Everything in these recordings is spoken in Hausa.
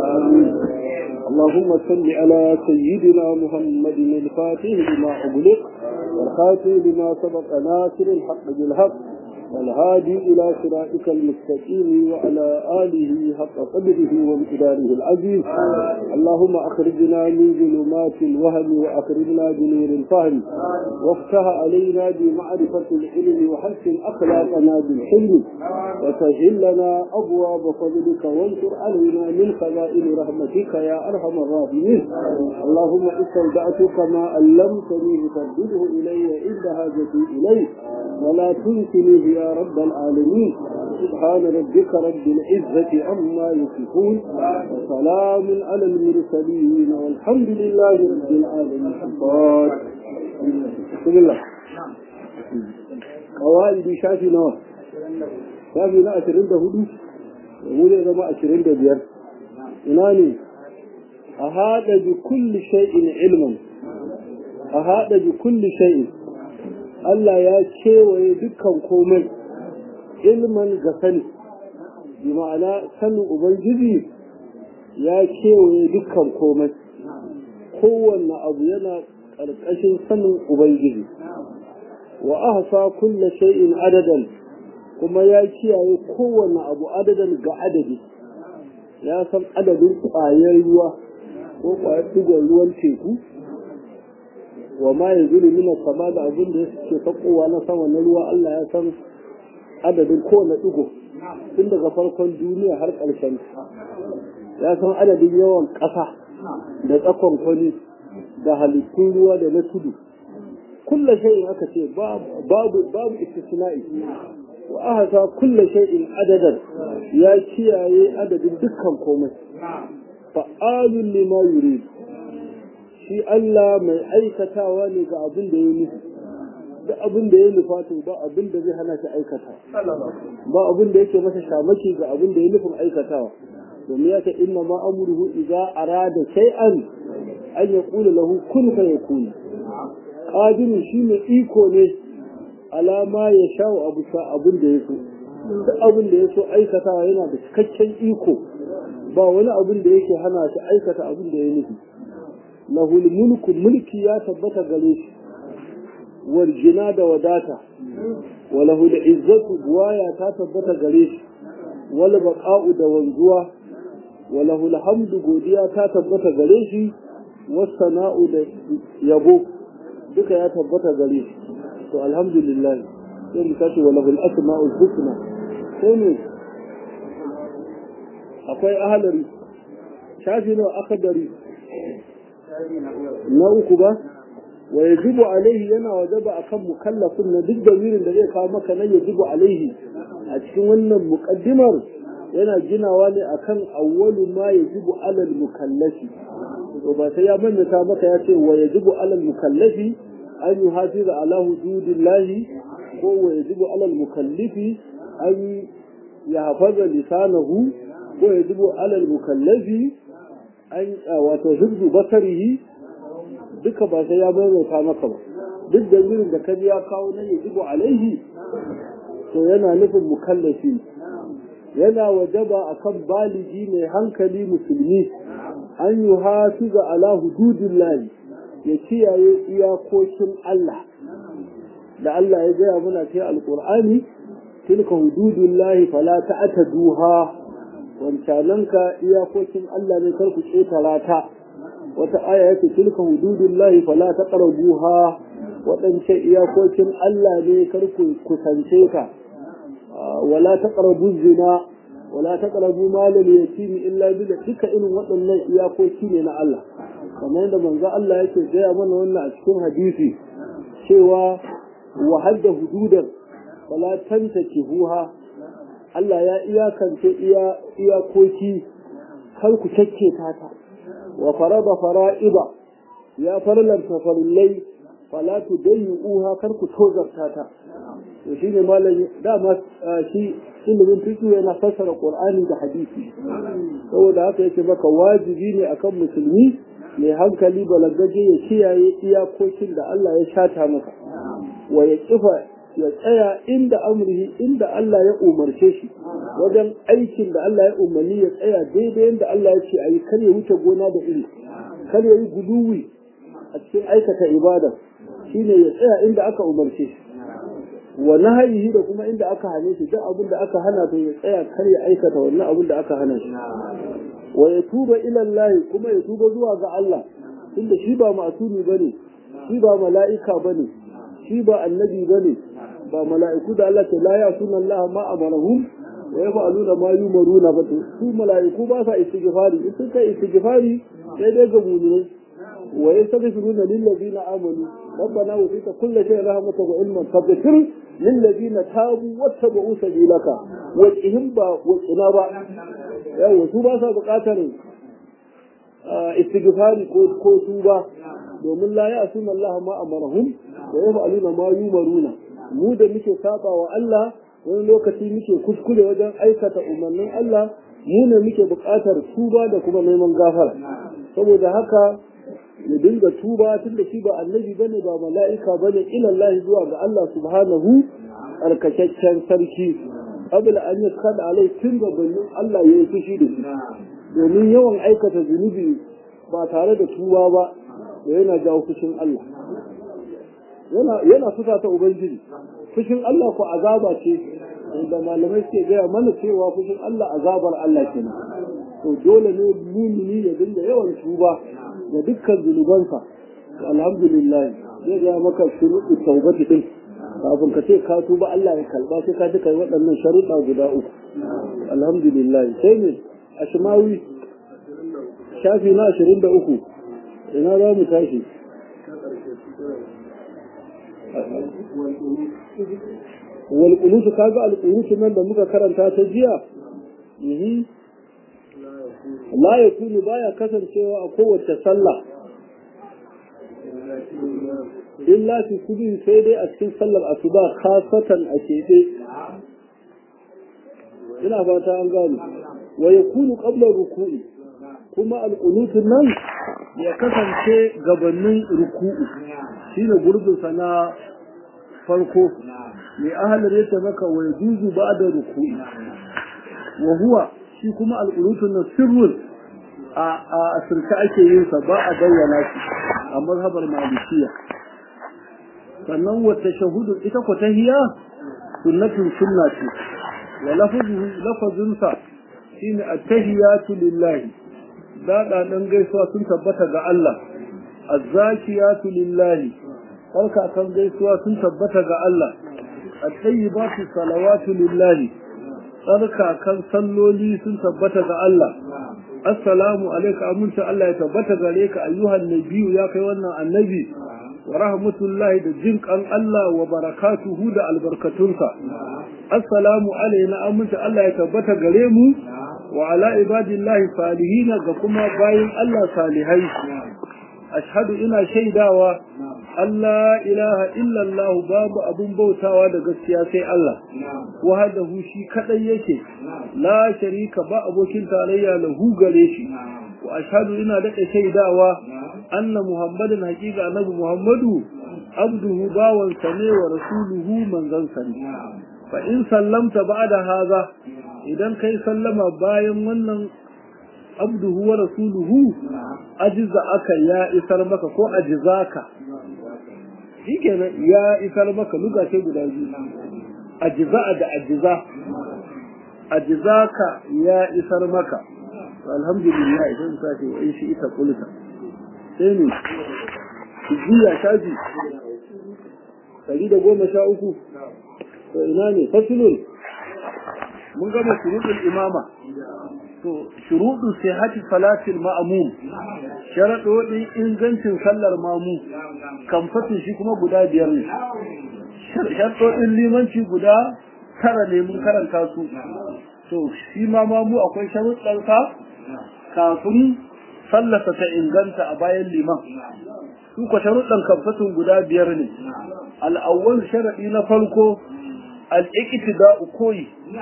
آمين اللهم صل على سيدنا محمد الفاتح لما أغلق والخاتم لما سبق ناصر الحق بالحق والهادي إلى صراطك المستقيم وعلى آله حق قدره وامتداره العزيز اللهم أخرجنا من ظلمات الوهم وأخرجنا بنور الفهم وافتح علينا بمعرفة العلم وحسن أخلاقنا بالحلم وسهل لنا أبواب فضلك وانشر علينا من خزائن رحمتك يا أرحم الراحمين اللهم استودعتك ما علمتني فردده إلي عند حاجتي إليه ولا تنسني يا رب العالمين سبحان ربك رب العزة عما يصفون وسلام على المرسلين والحمد لله رب العالمين بسم الله قواعد شافي نوى شافي نا أشرين ده هدو ومولي زما أشرين ده بيار إناني أهذا بكل شيء علما أهذا بكل شيء Allah ya kewaye dukkan komai ilman ga sani bi ma'ana sanin ubangiji ya kewaye dukkan komai kowanne abu yana ƙarƙashin sanin ubangiji wa ahsa kulla shay'in adadan kuma ya kiyaye kowanne abu adadan ga adadi ya san adadin ƙwayar ruwa ko ƙwayar digon ruwan teku wa ma ya zuru mina sama da abin da suke sakowa na sama na ruwa Allah ya san adadin kowane ɗigo tun daga farkon duniya har ƙarshen ya san adadin yawan ƙasa da tsakon kwani da halittun ruwa da na tudu kulla shay'in aka ce babu babu istisna'i wa ahasa kulla shay'in adadan ya kiyaye adadin dukkan komai fa'alun lima yurid shi Allah mai aikatawa ne ga abin da ya nufi da abin da ya nufa to ba abin da zai hana shi aikata ba abin da yake masa shamaki ga abin da ya nufin aikatawa domin ya ce inna ma amruhu idza arada shay'an an yaqula lahu kun fayakun qadir shi ne iko ne alama ya shawo abu sa abin da ya so duk abin da ya so aikatawa yana da cikakken iko ba wani abin da yake hana shi aikata abin da ya nufi lahul mulku mulki ya tabbata gare shi warjina da wadata wa lahul izzatu buwaya ta tabbata gare shi wal baqa'u da wanzuwa wa lahul hamdu godiya ta tabbata gare shi was sana'u da yabo duka ya tabbata gare shi to alhamdulillah sai mu tashi wa lahul asma'ul husna sai ne akwai ahalari shafi nawa akadari na uku ba wa yajibu alaihi yana wajaba akan mukallafin na duk damirin da zai kawo maka nan yajibu alaihi a cikin wannan muqaddimar yana ginawa ne akan awwalu ma yajibu alal mukallafi to ba sai ya mannata maka ya ce wa yajibu alal mukallafi an yuhafiza ala hududillahi ko wa yajibu alal mukallifi an yahfaza lisanahu ko yajibu alal mukallafi an wato hibzu basarihi duka ba sai ya maimaita maka ba duk da wurin da kaji ya kawo nan ya jibo alaihi to yana nufin mukallafi yana wajaba akan baligi mai hankali musulmi an yi hafiza ala hududin ya kiyaye iyakokin Allah da Allah ya gaya muna ce alƙur'ani tilka hududun lahi fala ta'taduha wancananka iyakokin Allah ne kar ku ƙetara ta wata aya yake tilka hududullahi fala taqrabuha wadance iyakokin Allah ne kar ku kusance ka wala taqrabu zina wala taqrabu malal yatim illa bil duka irin waɗannan iyakoki ne na Allah kamar yadda manzo Allah yake gaya mana wannan a cikin hadisi cewa wa hadda hududan wala tantakihuha Allah ya iyakance iyakoki kar ku cakke ta wa farada fara'iba ya farlanta farillai fala tudayyuha kar ku tozarta ta to shine malami dama shi ilimin fiqh yana fassara Qur'ani da hadisi saboda haka yake maka wajibi ne akan musulmi mai hankali balagaje ya kiyaye iyakokin da Allah ya shata maka wa ya kifa ya tsaya inda amrihi inda Allah ya umarce shi wajen aikin da Allah ya umarni ya tsaya daidai yadda Allah ya ce a yi kar ya wuce gona da iri kar ya yi guduwi a cikin aikata ibada shine ya tsaya inda aka umarce shi wa nahayihi da kuma inda aka hane shi duk abin da aka hana to ya tsaya kar ya aikata wannan abin da aka hana shi wa ya tuba ila Allah kuma ya tuba zuwa ga Allah tunda shi ba masumi bane shi ba mala'ika bane shi ba annabi bane ba mala'iku da Allah ta la ya sunan Allah ma amarahum wa yaf'aluna ma yumaruna ba su mala'iku ba sa istighfari in suka istighfari sai dai ga mu'minai wa yastaghfiruna lil ladina amanu ربنا وفيك كل شيء رحمة وعلما فاغفر للذين تابوا واتبعوا سبيلك وجههم با وجهنا با yawa su ba sa buƙatar istighfari ko ko su ba domin la ya asuna Allah ma amarahum wa yaf'aluna ma yumaruna mu da muke saba wa Allah wani lokaci muke kuskure wajen aikata umarnin Allah mu ne muke buƙatar tuba da kuma neman gafara saboda haka ya dinga tuba tun da shi ba annabi bane ba mala'ika bane ila Allah zuwa ga Allah subhanahu arkakaccen sarki qabla an yaskhada alai tun gabanin Allah ya yi fushi da shi domin yawan aikata zunubi ba tare da tuba ba da yana jawo fushin Allah yana yana fusa ta ubangiji fushin Allah ko azaba ce da malamai suke gaya mana cewa fushin Allah azabar Allah kenan to dole ne mumini ya dinga yawan tuba da dukkan zunubansa alhamdulillah zai ga maka shuruɗu taubati din kafin ka ce ka tuba Allah ya kalba sai ka ji kai waɗannan sharuɗa guda uku alhamdulillah sai ne ashmawi shafi na ashirin da uku ina za mu tashi wal qunutu kaga al qunutu nan da muka karanta ta jiya la ya kunu baya kasancewa a kowace sallah illa fi kudin sai dai a cikin sallar asuba khasatan a keɓe ina fata an gane wa ya kunu qabla ruku'i kuma alƙunutun nan ya kasance gabanin ruku'u shine gurbinsa na farko mai ahalar ya maka wa yajuzu ba'da ruku'i wa huwa shi kuma alƙunutun na sirrun a asirka ake yin sa ba a bayyana shi a mazhabar malikiya sannan wata shahudu ita ko tahiya sunnatun sunna ce wa lafazinsa shine at-tahiyatu lillahi dada dan gaisuwa sun tabbata ga Allah az-zakiyatu lillahi farka kan gaisuwa sun tabbata ga Allah at-tayyibatu salawatu lillahi tsarka kan salloli sun tabbata ga Allah assalamu alayka aminta Allah ya tabbata gare ka ayyuhan nabiyyu ya kai wannan annabi wa rahmatullahi da jin kan Allah wa barakatuhu da albarkatunsa assalamu alayna aminta Allah ya tabbata gare mu wa ala ibadillahi salihina ga kuma bayin Allah salihai ashhadu ina shaidawa Allah ilaha illallah babu abun bautawa da gaskiya sai Allah wahdahu shi kadai yake la sharika ba abokin tarayya lahu gare shi wa ashhadu ina da shaidawa anna muhammadin haqiqa annabi muhammadu abduhu bawan sa ne wa rasuluhu manzon sa ne fa in sallamta ba'da haza idan kai sallama bayan wannan abduhu wa rasuluhu ajiza aka ya isar maka ko ajizaka shikenan ya isar maka luga ce guda biyu ajiza da ajiza ajizaka ya isar maka alhamdulillah idan ka ce wa shi ita kulta sai ne jiya shaji ɗari da goma sha uku to ina ne fasulun mun gama shuruɗin imama to shuruɗu sai hati salatil ma'amum sharaɗoɗin ingancin sallar mamu kamfatin shi kuma guda biyar ne sharaɗoɗin limanci guda tara ne mun karanta su to shi ma mamu akwai sharuɗansa kafin sallarsa ta inganta a bayan liman su ka sharuɗan kamfatin guda biyar ne al'awwal sharaɗi na farko al'iƙitida'u koyi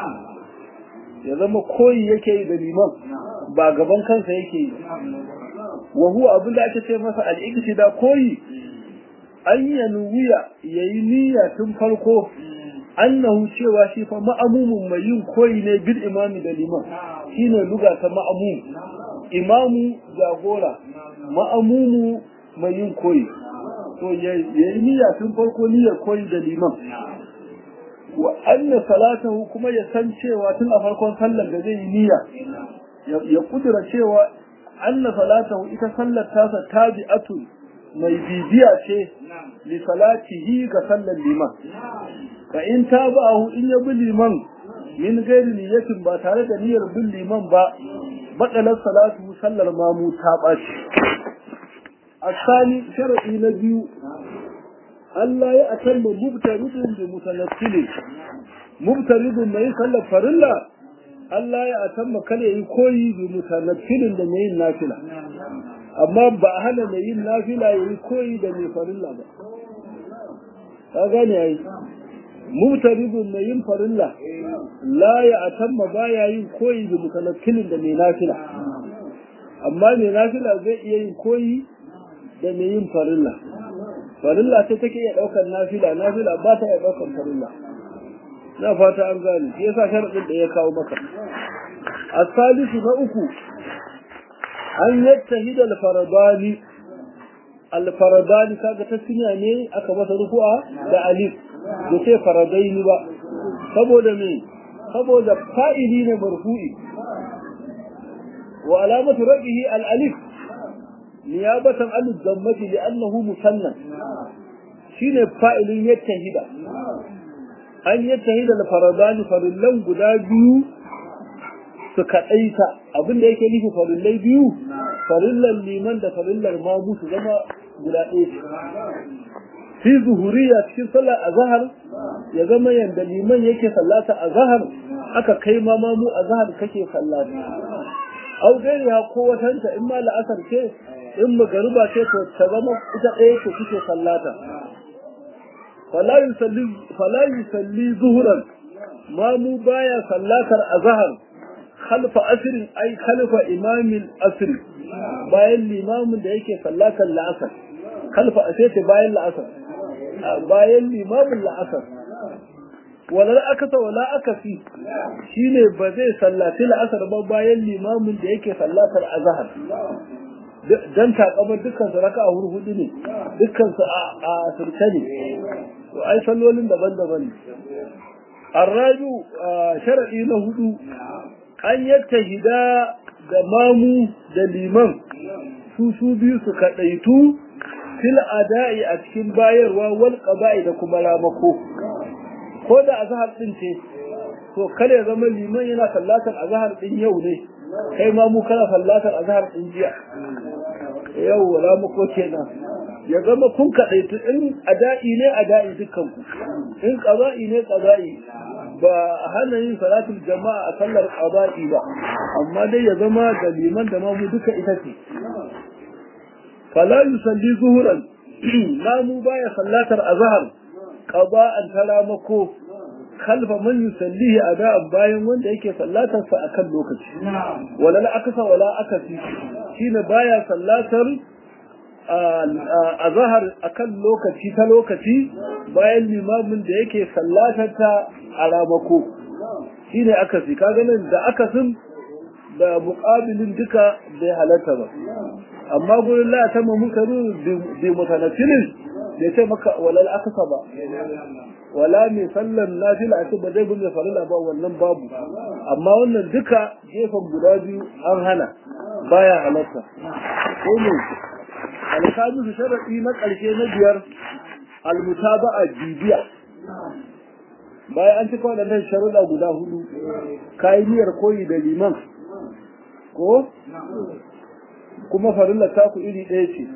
ya zama koyi yake yi da liman ba gaban kansa yake yi wa huwa abin da ake ce masa al'iqtida koyi an yanuwiya yayi niyya tun farko annahu cewa shi fa ma'amumun mai yin koyi ne bil imami da liman shine luga ta ma'amum imamu jagora ma'amumu mai yin koyi to yayi niyya tun farko niyyar koyi da liman wa anna salatahu kuma ya san cewa tun a farkon sallar da zai yi niyya ya kudura cewa anna salatahu ita sallar tasa tabi'atun mai bibiya ce li salatihi ga sallar liman fa in tabahu in ya bi liman min gairi niyyatin ba tare da niyyar bin liman ba badalar salatu sallar mamu ta ɓaci asali shar'i na biyu Allah ya atamma mubtaridun bi mutanaffilin mubtaridun mai sallar farilla Allah ya atamma kale yi koyi bi mutanaffilin da mai yin nafila amma ba a hana mai yin nafila ya yi koyi da mai farilla ba ka gane ai mubtaridun mai yin farilla la ya atamma baya yin koyi bi mutanaffilin da mai nafila amma mai nafila zai iya yin koyi da mai yin farilla farilla ce take iya daukar nafila nafila ba ta iya daukar farilla na fata an gane shi yasa sharadin da ya kawo maka asalisu na uku an yattahida al-faradani al-faradani kaga tasniya ne aka masa rufu'a da alif da ce faradaini ba saboda me saboda fa'ili ne marfu'i wa alamatu rabihi al-alif niyabatan an zammati li'annahu musanna shine fa'ilin yattahida an yattahida al-faradani farillan guda biyu su kaɗaita abinda yake nufi farillai biyu farillan liman da farillar mamu su zama guda ɗaya fi zuhuriya cikin sallar azhar ya zama yanda liman yake sallata azhar aka kai ma mamu azhar kake sallata au gairiya ko watanta in ma la'asar ce in magariba ce to ta zama ita ɗaya ce kuke sallata fala yusalli fala yusalli zuhuran mamu baya sallatar azhar khalfa asrin ay khalfa imamil asr bayan limamin da yake sallatar la'asar khalfa asri bayan la'asar bayan limamin la'asar wala akasa wala akasi shine ba zai sallaci la'asar ba bayan limamin da yake sallatar azhar dan takamar dukkan su raka'a hurhudu ne dukkan su a asirce ne to ai sallolin daban-daban ne arraju sharadi na hudu an yattahida da mamu da liman su su biyu su kadaitu fil ada'i a cikin bayarwa wal qada'i da kuma ramako ko da azhar din ce to kare zama liman yana sallatar azhar din yau ne kai ma mu kana sallatar azhar din jiya yau ramako kenan ya zama kun kadaitu in ada'i ne ada'i dukkan ku in qada'i ne qada'i ba hana yin salatul jama'a a sallar qada'i ba amma dai ya zama da liman da mamu duka ita ce fala yusalli zuhuran namu baya sallatar azhar qada'an talamako kalfa man yusallihi ada'an bayan wanda yake sallatar sa akan lokaci wala la akasa wala akasi shine baya sallatar azhar akan lokaci ta lokaci bayan limamin da yake sallatar ta a ramako shine akasi kaga nan da akasin da muqabilin duka bai halatta ba amma gurin la ta mu karu bi mutanafilin bai ce maka walal akasa ba wala mai sallan nafila ce ba zai bunne farila ba wannan babu amma wannan duka gefen guda biyu an hana baya halatta ko ne alkamisu sharadi na ƙarshe na biyar almutaba'a bibiya bayan an cika waɗannan sharuɗa guda hudu kayi niyyar koyi da liman ko kuma farilla taku iri ɗaya ce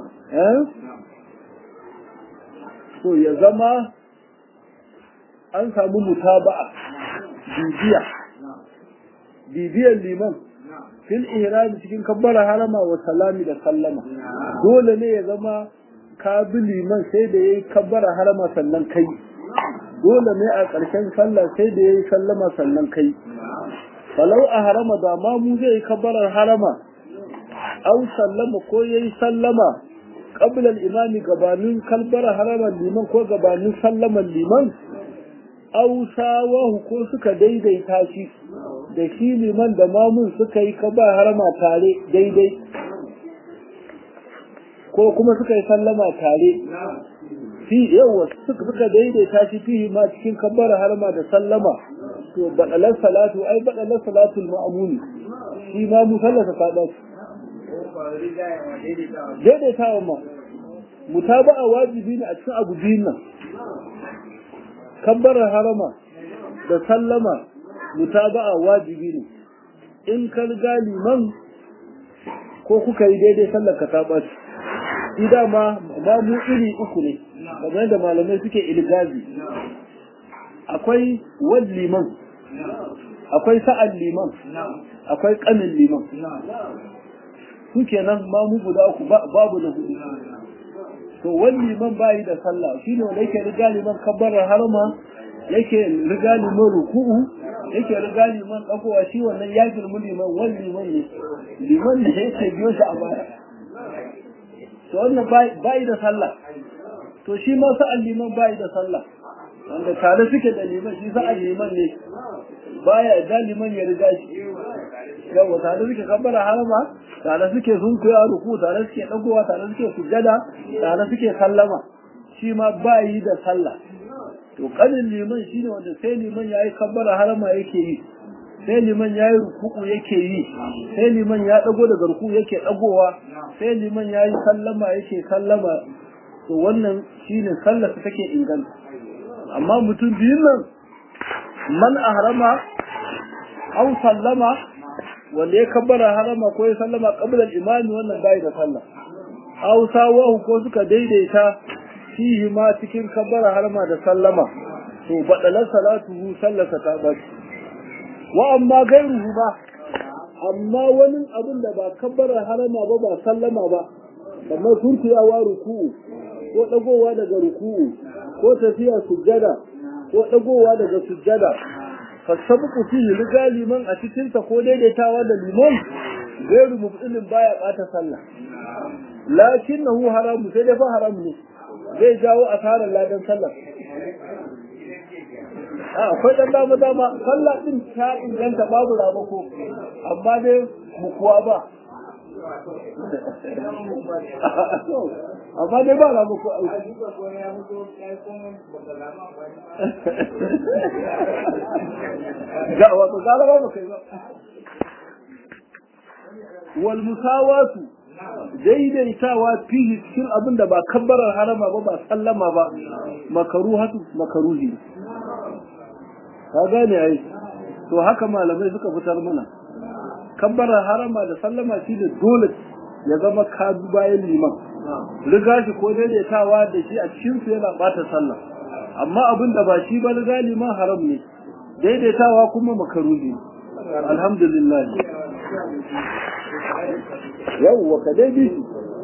to ya zama an samu mutaba'a bibiya bibiyar liman fil ihrami cikin kabbara harama wa salami da sallama dole ne ya zama ka bi liman sai da yayi kabbara harama sannan kai dole ne a ƙarshen sallah sai da yayi sallama sannan kai falau a harama da ma mu zai kabbarar harama au sallama ko yayi sallama qabla al-imami gabanin kalbar haraman liman ko gabanin sallaman liman aw sawahu ko suka daidaita shi da shi liman da mamun suka yi kaba harama tare daidai ko kuma suka yi sallama tare fi yawa suka daidaita shi fihi ma cikin kabbar harama da sallama to badalar salatu ai badalar salatul ma'amuni shi ma mu sallata sada daidaitawa ma mutaba'a wajibi ne a cikin abu biyun nan kabbar harama da sallama mutaba'a wajibi ne in ka riga liman ko kuka yi daidai sallar ka ta ɓaci shi dama ba mu iri uku ne kamar yadda malamai suke ilgazi akwai wad liman akwai sa'an liman akwai kanin liman su kenan ma mu guda uku babu da hudu to wani liman bayi da sallah shi ne wanda yake riga liman kabbarar harma yake riga liman ruku'u yake riga liman dagowa shi wannan ya girmi liman wani liman ne liman ne yake biyo shi a baya to wannan bayi da sallah to shi ma sa'an liman bayi da sallah wanda tare suke da liman shi sa'an liman ne baya da liman ya riga shi yawa tare suke kabbara harama tare suke sunkuya ruku tare suke dagowa tare suke sujjada tare suke sallama shi ma bayi da sallah to kanin liman shine wanda sai liman yayi kabbara harama yake yi sai liman yayi ruku yake yi sai liman ya dago daga ruku yake dagowa sai liman yayi sallama yake sallama to wannan shine sallar ta take inganta amma mutum biyun nan man ahrama aw sallama wanda ya kabbara harama ko ya sallama qabla al-imami wannan bai da sallah aw sawahu ko suka daidaita fihi ma cikin kabbara harama da sallama to badalar salatuhu sallata ta bace wa amma gairuhu ba amma wani abin da ba kabbara harama ba ba sallama ba kamar sunkuyawa ruku'u ko dagowa daga ruku'u ko tafiya sujjada ko dagowa daga sujjada fasabuku fihi riga liman a cikin sa ko daidaitawa da liman gairu mubtilin baya bata sallah lakinnahu haramu sai dai fa haram ne zai jawo asarar ladan sallah a akwai dan dama dama sallah din ta inganta babu ramako amma dai mukuwa ba amma dai ba ramako ga wato gara ba kai ba wal musawatu daidaitawa fihi cikin abin da ba kabbarar harama ba ba sallama ba makaruhatu makaruhi ka gane ai to haka malamai suka fitar mana kabbarar harama da sallama shi da dole ya zama kadu bayan liman riga shi ko daidaitawa da shi a cikin su yana bata sallah amma abin da ba shi ba riga liman haram ne daidaitawa kuma makaruhi alhamdulillah yawwa ka dai bi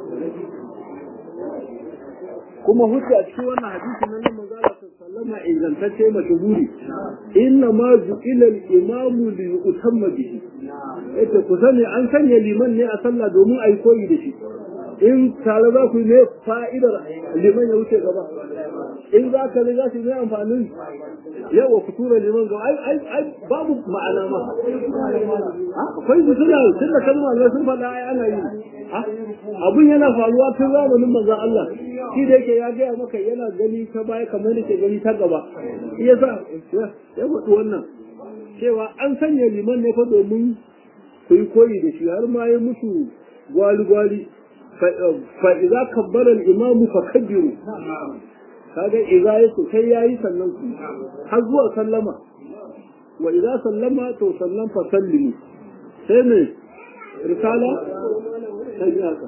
kuma hujja a cikin wannan hadisi na nan manzo Allah sallama ingantacce mashhuri inna ma ju'ila al-imam li yutamma bihi yace ku sani an sanya liman ne a sallah domin ai koyi da shi in tare za ku ne fa'idar liman ya wuce gaba in za ka riga shi ne amfanin yawa ku tura liman gaba ai ai ai babu ma'ana ma akwai su suna tun da kalma ne sun faɗa ai ana yi abun yana faruwa tun zamanin manzon Allah shi da yake ya gaya maka yana gani ta baya kamar da ke gani ta gaba iya sa ya faɗi wannan cewa an sanya liman ne fa domin ku yi koyi da shi har ma ya mutu gwali-gwali fa idza kabbara al-imamu fa kabbiru kaga idza yace kai yayi sannan ku har zuwa sallama wa idza sallama to sallan fa sallimu sai ne risala sai haka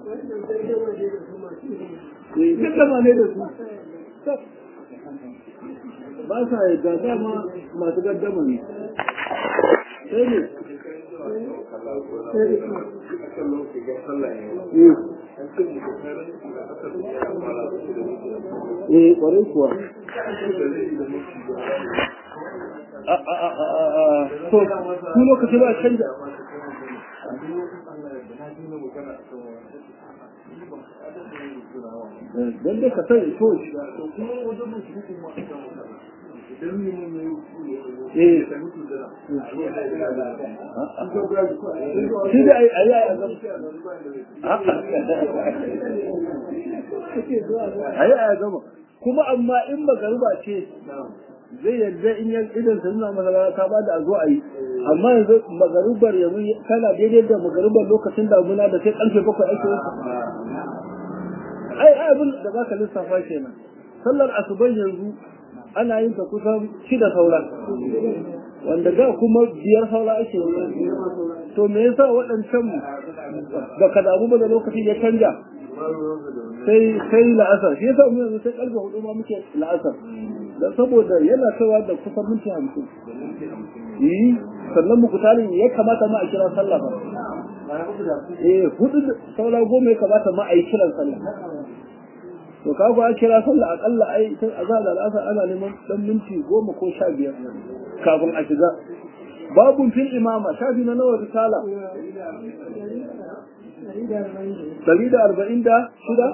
eh kaddama ne da su ba sa yadda dama masu gaddama ne sai ne Eh, kwarai kuwa. To, ku lokaci ba canja. don dai ka sani to shi da a yi a yi a gama kuma amma in magariba ce zai yadda in yan idan sa nuna masa ta ba da a zo a yi amma yanzu magaribar yanzu kana daidai da magaribar lokacin damuna da sai karfe bakwai ake yi ai abin da za ka lissafa kenan sallar asuban yanzu ana yin ta kusan shida saura wanda da kuma biyar saura ake yi to me yasa waɗancan ba ka damu ba da lokacin ya canja sai sai la'asar shi yasa mu yanzu sai karfe hudu ma muke la'asar dan saboda yana kaiwa da kusan minti hamsin yi sannan muku tarin ya kamata ma a kira sallah ba eh hudu saura goma ya kamata ma a yi kiran sallah to ka ga kira sallah akalla ai tun azhar da al'asar ana neman dan minti goma ko sha biyar kafin a shiga babun fil imama shafi na nawa risala dari da arba'in da shida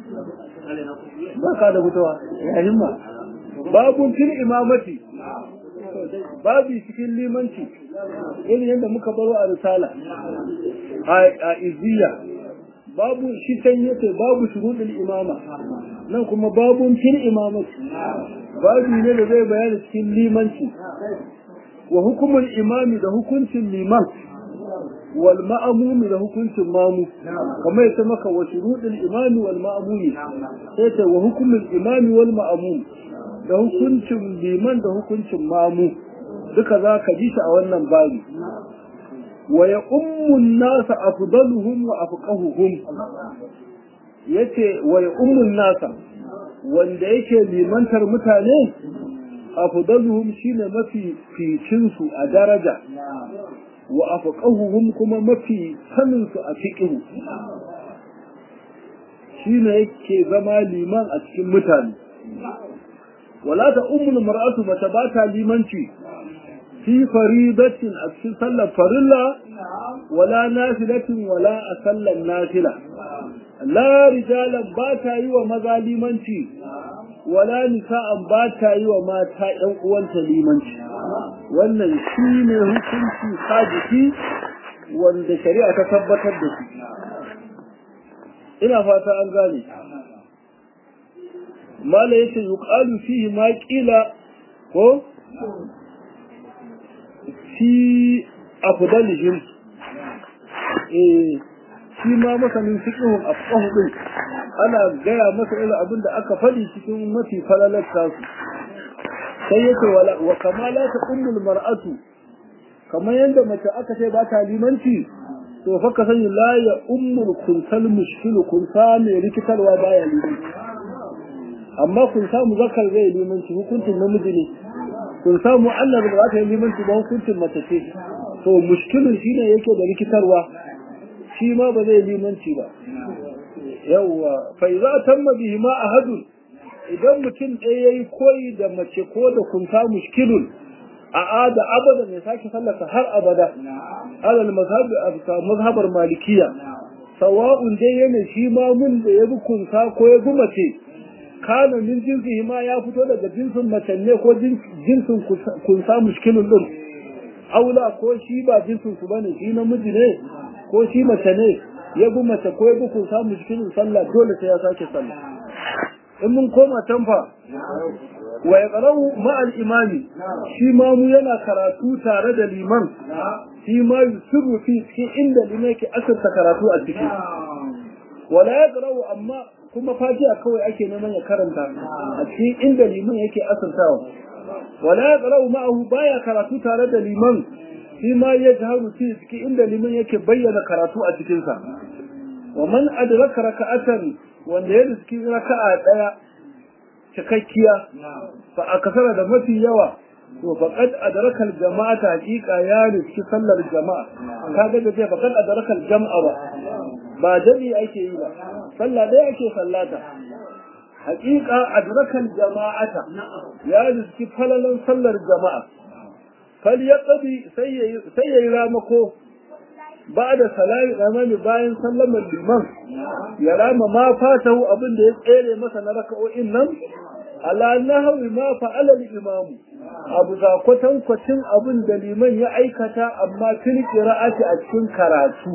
ba ka da fitowa ya himma babun fil imamati babu cikin limanci irin yadda muka baro a risala a izziya babu shi can yace babu shuruɗin imama nan kuma babun fil imamati babu ne da zai bayani cikin limanci wa hukumul imami da hukuncin liman wal ma'amumi da hukuncin mamu kamar ya maka wa shuruɗin imami wal ma'amumi sai ta wa hukumul imami wal ma'amumi da hukuncin liman da hukuncin mamu duka za ka ji shi a wannan babi wa ya ummun nasa afdaluhum wa afqahuhum yace wa ya ummun nasa wanda yake limantar mutane afdaluhum shine mafi ficin su a daraja wa afqahuhum kuma mafi sanin su a fiqh shine yake zama liman a cikin mutane wala ta ummul mar'atu bata bata limanci fi faridatin a cikin sallar farilla wala nafilatin wala a sallar nafila la rijalan ba ta yi wa maza limanci wala nisa'an ba ta yi wa mata ƴan uwanta limanci wannan shi ne hukunci sajiki wanda shari'a ta tabbatar da shi ina fata an gane mala yace yuqalu fihi ma qila ko fi afdalihim eh shi ma masanin fiqhun afqahu din ana gaya masa irin abin da aka faɗi cikin mafi falalar tasu sai yace wala wa kama la taqumul mar'atu kamar yadda mace aka ce ba ta limanci to fa ka sani la ya ummul kunsal mushkilu kunsa mai rikitarwa baya limanci amma kun samu zakar zai limanci hukuncin namiji ne kun samu Allah ba za ta yi limanci ba hukuncin mace ce to mushkilin shine yake da rikitarwa shi ma ba zai limanci ba yawwa fa idza tamma bihi ma ahadun idan mutum ɗaya yayi koyi da mace ko da kunta mushkilun a ada abada ne sake sallata har abada alal mazhabi abka mazhabar malikiya sawa'un dai yana shi ma mun da ya bi kunta ko ya bi mace kana min jinsi ma ya fito daga jinsin mace ne ko jinsin kunsa mushkilun din aula ko shi ba jinsin su bane shi namiji ne ko shi mace ne ya bi mace ko ya bi kunsa mushkilun sallah dole sai ya sake sallah in mun koma tanfa wa ya qara'u ma'al imami shi ma mu yana karatu tare da liman shi ma yusiru fi cikin inda liman yake asarta karatu a ciki wala ya qara'u amma kuma fatiha kawai ake neman ya karanta a cikin inda liman yake asartawa wala ya qara'u ma'ahu baya karatu tare da liman shi ma ya jaharu fi cikin inda liman yake bayyana karatu a cikin sa wa man adraka raka'atan wanda ya riski raka'a daya cikakkiya fa akasara da mafi yawa to faqad adraka al-jama'ata haqiqa ya riski sallar jama'a kaga da ce faqad adraka al-jama'a ba ba jami ake yi ba sallah dai ake sallata haqiqa adraka al-jama'ata ya riski falalan sallar jama'a fal yaqdi sai yayi ramako ba da salami amani bayan sallamar liman ya rama ma fatahu abin da ya tsere masa na raka'o'in nan ala nahwi ma fa'ala al-imamu abu za kwatankwacin abin da liman ya aikata amma fil qira'ati a cikin karatu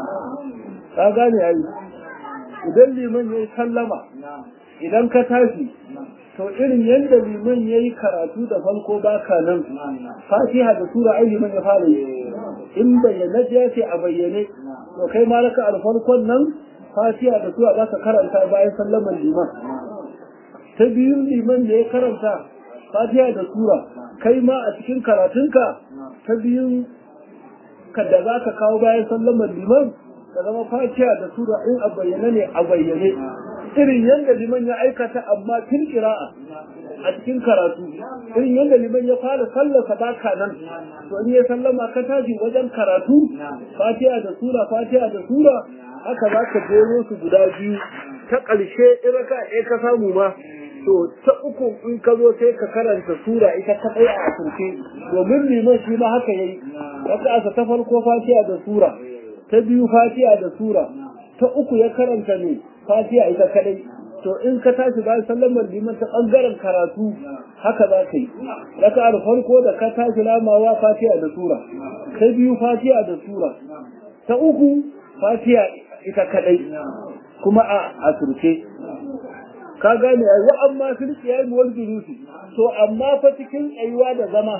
ka gane ai idan liman ya sallama idan ka tashi to irin yadda liman ya yi karatu da farko baka nan fatiha da sura ai liman ya fara yi in bayyana ya ce a bayyane to kai ma raka alfarkon nan fatiha da sura za ka karanta bayan sallaman liman ta biyun liman da ya karanta fatiha da sura kai ma a cikin karatunka ta biyun ka da za ka kawo bayan sallaman liman ka zama fatiha da sura in a bayyane ne a bayyane irin yadda liman ya aikata amma tun kira'a a cikin karatu irin yadda liman ya fara sallasa baka nan to in ya sallama ka tashi wajen karatu fatiha da sura fatiha da sura haka za ka jero su guda biyu ta ƙarshe in raka ɗaya ka samu ma to ta uku in ka zo sai ka karanta sura ita ta ɗaya a asirce domin liman shi ma haka yayi raka ta farko fatiha da sura ta biyu fatiha da sura ta uku ya karanta ne fatiha ita kadai to in ka tashi bayan sallamar liman ta bangaren karatu haka za ka yi raka'ar farko da ka tashi lamawa fatiha da sura ta biyu fatiha da sura ta uku fatiha ita kadai kuma a asirce ka gane ai wa amma fil qiyam wal julusi to amma fa cikin tsayuwa da zama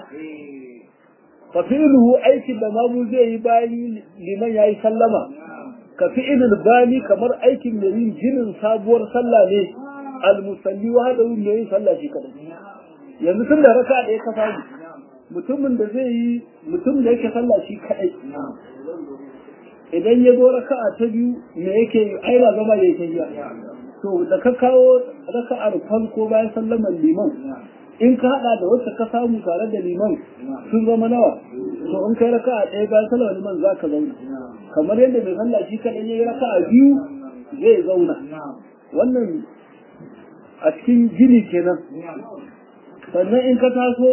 fa fi'luhu aikin da mamu zai yi bayan liman yayi sallama ka fi'ilul bani kamar aikin da yin jinin sabuwar sallah ne almusalli wa hada yin yin sallah shi kadai yanzu tun da raka ɗaya ka samu mutumin da zai yi mutum da yake sallah shi kadai idan ya zo raka'a ta biyu me yake yi ai ba zama da yake yi to da ka kawo raka'ar farko bayan sallamar liman in ka hada da wacce ka samu tare da liman sun zama nawa to in kai raka'a ɗaya bayan sallar liman za ka zauna kamar yadda mai sallah shi kaɗai ya yi raka'a biyu zai zauna wannan a cikin gini kenan sannan in ka taso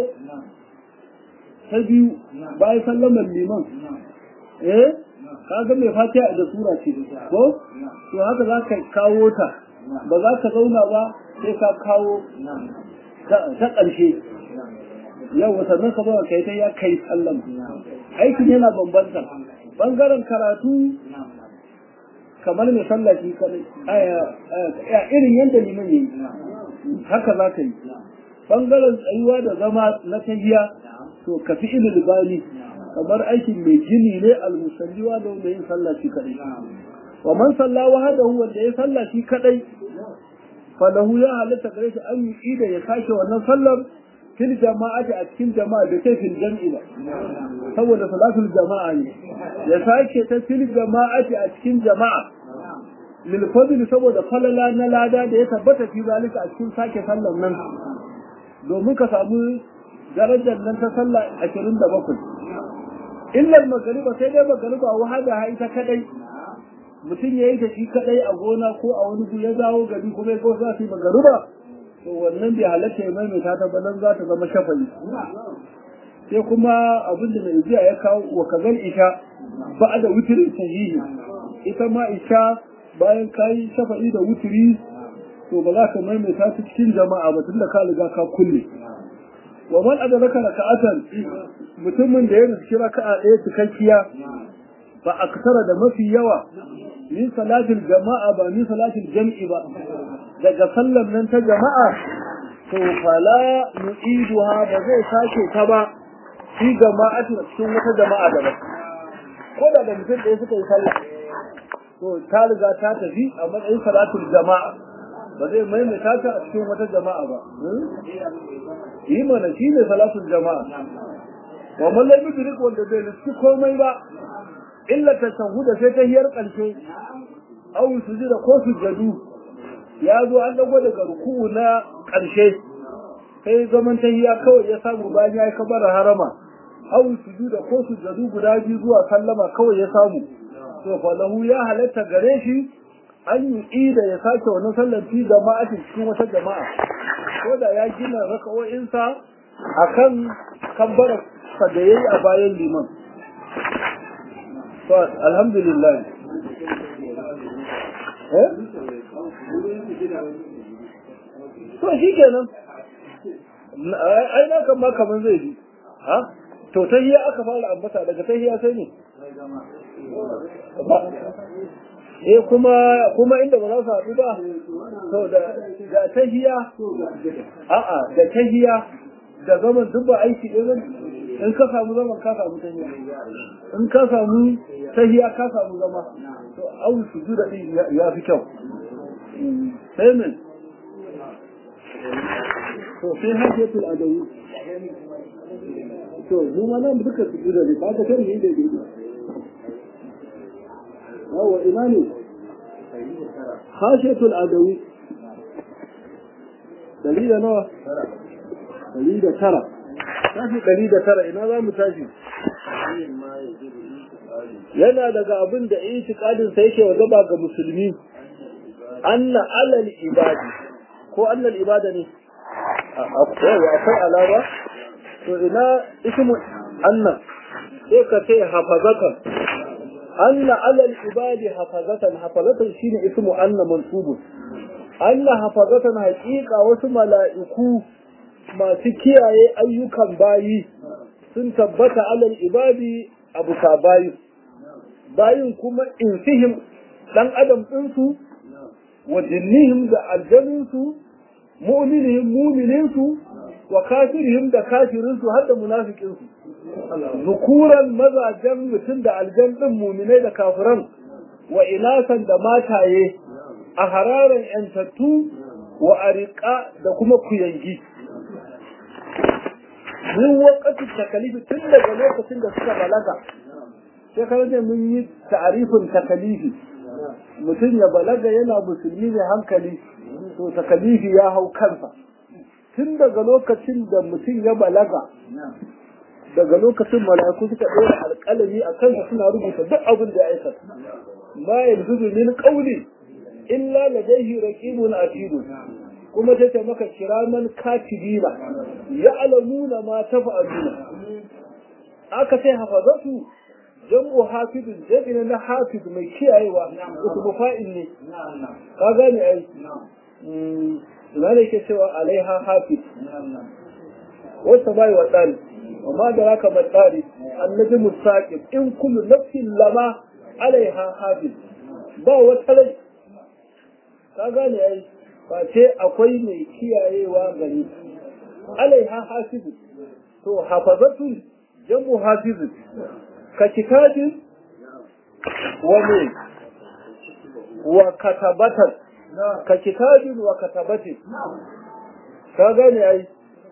ta biyu bayan sallamar liman eh ka ga mai fatiha da sura ce ko to haka za ka kawo ta ba za ka zauna ba sai ka kawo ta ƙarshe yau sannan ka zo kai ta ya kai sallam aikin yana bambanta bangaren karatu kamar mai sallaci kadai irin yadda liman yi haka za ka yi bangaren tsayuwa da zama na tahiya to ka fi ilil bani kamar aikin mai gini ne almusalliwa da wanda yin sallaci kadai wa man salla wahadahu wanda ya sallaci kadai falahu ya halatta gare shi an yi da ya sake wannan sallar fil jama'ati a cikin jama'a da kai fil jam'i ba saboda salatul jama'a ne ya sake ta fil jama'ati a cikin jama'a lil fadl saboda falala na lada da ya tabbata fi zalika a cikin sake sallar nan domin ka samu darajar nan ta sallah 27 illa magariba sai dai magariba wahada ha ita kadai mutum ya yi ta shi kadai a gona ko a wani gu ya dawo gari kuma ya ko za su yi magariba to wannan bai halatta ya maimaita ta ba nan za ta zama shafali sai kuma abin da mai jiya ya kawo wa kazan isha ba da wutirin sahihi ita ma isha bayan ka yi shafa'i da wutiri to ba za ka maimaita ta cikin jama'a ba tunda ka riga ka kulle wa man adraka raka'atan mutumin da ya riski raka'a ɗaya cikakkiya ba aksara da mafi yawa min salatil jama'a ba min salatil jam'i ba daga sallar nan ta jama'a to fala nu'iduha ba zai sake ta ba fi jama'atu cikin wata jama'a daban ko da da mutum ɗaya suka yi sallah to ta riga ta tafi a matsayin salatul jama'a ba zai maimaita ta a cikin wata jama'a ba yi mana shi ne salatul jama'a wa man lam yudrik wanda bai riski komai ba illa tashahuda sai ta hiyar ƙarshe aw sujuda ko sujadu ya zo an dago daga ruku'u na ƙarshe sai zaman tahiya kawai ya samu bayan ya yi kabara harama aw sujuda ko sujadu guda biyu zuwa sallama kawai ya samu to fa lahu ya halatta gare shi an yi ida ya sake wannan sallar fi jama'atin cikin wata jama'a ko da ya gina raka'o'insa akan kabbara sa da yayi a bayan liman to alhamdulillah eh to shi kenan ai na kan ma kaman zai bi ha to tahiya aka fara ambata daga tahiya sai ne eh kuma kuma inda ba za su haɗu ba to da da tahiya a'a da tahiya da zaman duk ba aiki ɗaya in ka samu zaman ka samu tahiya in ka samu tahiya ka samu zama to au su da ɗin ya fi kyau sai min to sai hajjatul adawi to mu ma nan duka su da ne ba ta kan ni da ne yawa ina ne hajjatul adawi dari da nawa dari da tara tashi dari da tara ina za mu tashi yana daga abin da itikadin sa yake wa gaba ga musulmi anna alal ibadi ko annal ibada ne akwai alama to ina ismu anna sai ka ce hafazatan anna alal ibadi hafazatan hafazatan shine ismu anna mansubun anna hafazatan haqiqa wasu mala'iku masu kiyaye ayyukan bayi sun tabbata alal ibadi abu ka bayi bayin kuma insihim dan adam ɗinsu wa jinnihim da aljaninsu mu'minihim mu'mininsu wa kafirihim da kafirinsu har da munafikinsu zukuran mazajen mutum da aljan ɗin muminai da kafiran wa inasan da mataye a hararan yantattu wa ariƙa da kuma kuyangi min wakati takalifi tun daga lokacin da suka balaga sai ka ne mun yi ta'arifin takalifi mutum ya balaga yana musulmi mai hankali to takalifi ya hau kansa tun daga lokacin da mutum ya balaga daga lokacin mala'iku suka ɗora alƙalami a kansa suna rubuta duk abin da ya aikata ma yanzu min qawli illa ladayhi raqibun atid kuma tace maka kiraman katibina ya'lamuna ma tafa'aluna aka sai hafazatu jam'u hafizun jami'in na hafiz mai kiyayewa ismu fa'il ne ka gane ai ina ne ke cewa alaiha hafiz wata bai wa tsari amma da raka matsari annabi mustaqim in kullu nafsin lama alaiha hafiz ba wata rai ka gane ai ba ce akwai mai kiyayewa gani alaiha hafiz to hafazatun jamu hafiz ka kitabin wa ne wa katabatan ka kitabin wa katabatin ka gane ai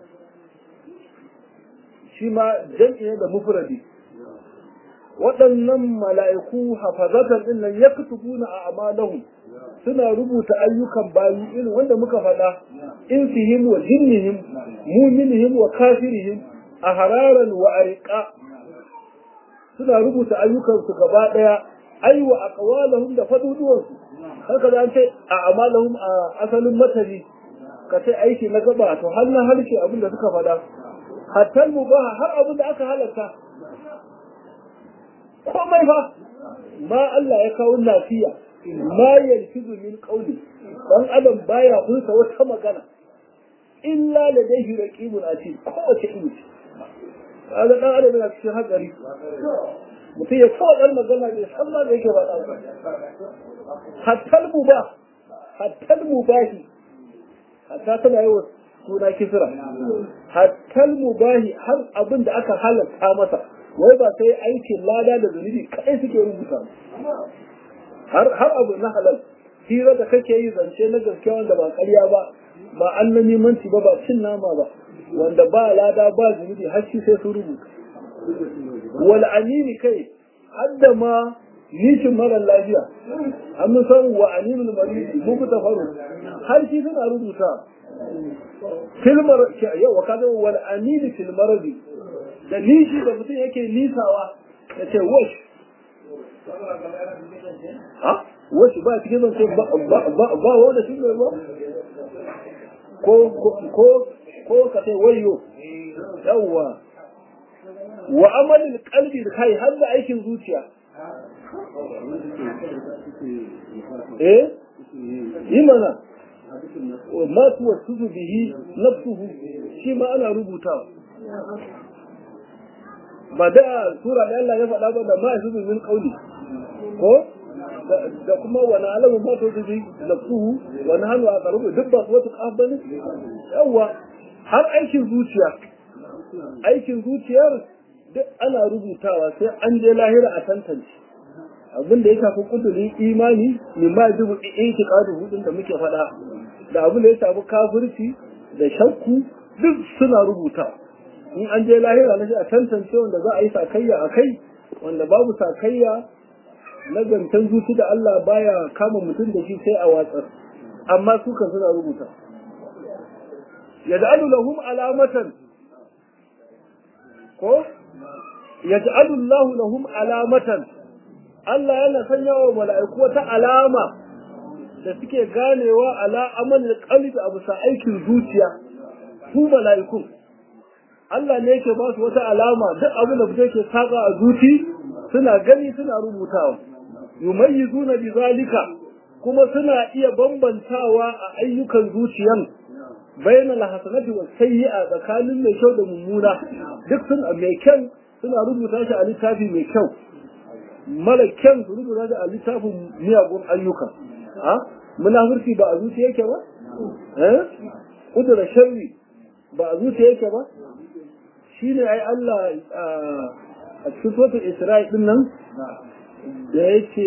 shi ma jam'i ne da mufradi waɗannan mala'iku hafazatan din nan yaktubuna a amalahum suna rubuta ayyukan bayi irin wanda muka faɗa in fihim wa jinnihim muminihim wa kafirihim a hararan wa ariqa suna rubuta ayyukansu gaba ɗaya ai wa aqwalahum da faduduwansu haka da an ce a amalahum a asalin matari ka ce aiki na gaba to har na harshe abin da suka faɗa hatta mubaha har abin da aka halatta komai fa ma Allah ya kawo lafiya ma yalfizu min qawli dan adam baya hulsa wata magana illa ladayhi raqibun atid kowace iri kaga dan adam yana cikin hatsari mutum ya kawo dan magana ne san ma da yake faɗa hatta mubah hatta mubahi hatta tana yi wa suna kisra hatta mubahi har abin da aka halatta masa wai ba sai aikin lada da zunubi kai suke rubuta har har abu na halal hira da kake yi zance na gaske wanda ba ƙarya ba ba an na nemanci ba ba cin nama ba wanda ba lada ba zunubi har shi sai su rubuta wal anini kai hadda ma nishin mara lafiya an san wa aninul maridi muku ta faru har shi suna rubuta filmar yau wa kaga wal anini fil maradi da nishi da mutum yake nisawa ya ce wash ha wash ba cikin zan ce ba wanda shi ne ba ko ko ko ka ce wayo yawwa wa amalin kalbi da kai har da aikin zuciya eh yi mana masu wasu bihi nafsuhu shi ma ana rubutawa ba da sura da Allah ya faɗa ba da ma su min kauli ko da kuma wani alamu ma to su bi nafsuhu wani hannu a karubu duk ba su wata kaf bane yawa har aikin zuciya aikin zuciyar duk ana rubutawa sai an je lahira a tantance abin da ya shafi kudurin imani min ma dubu itiqadu hudun da muke faɗa da abin da ya shafi kafirci da shakku duk suna rubuta in an je lahira na a tantance wanda za a yi sakayya a kai wanda babu sakayya na gantan zuci da Allah baya kama mutum da shi sai a watsar amma su kan suna rubuta yaj'alu lahum alamatan ko yaj'alu Allahu lahum alamatan Allah yana sanya wa mala'iku wata alama da suke ganewa ala amal qalbi a bisa aikin zuciya su mala'ikun Allah ne yake ba su wata alama duk abin da fito ke saka a zuci suna gani suna rubutawa yumayyizuna bi zalika kuma suna iya bambantawa a ayyukan zuciyan bayan alhasanati wa sayyi'a tsakanin mai kyau da mummuna duk sun mai kyan suna rubuta shi a littafi mai kyau mara kyan su rubuta shi a littafin miyagun ayyuka a munafurci ba a zuciya yake ba eh kudura sharri ba a zuciya yake ba shine ai Allah a cikin suratul Isra'i din nan da yake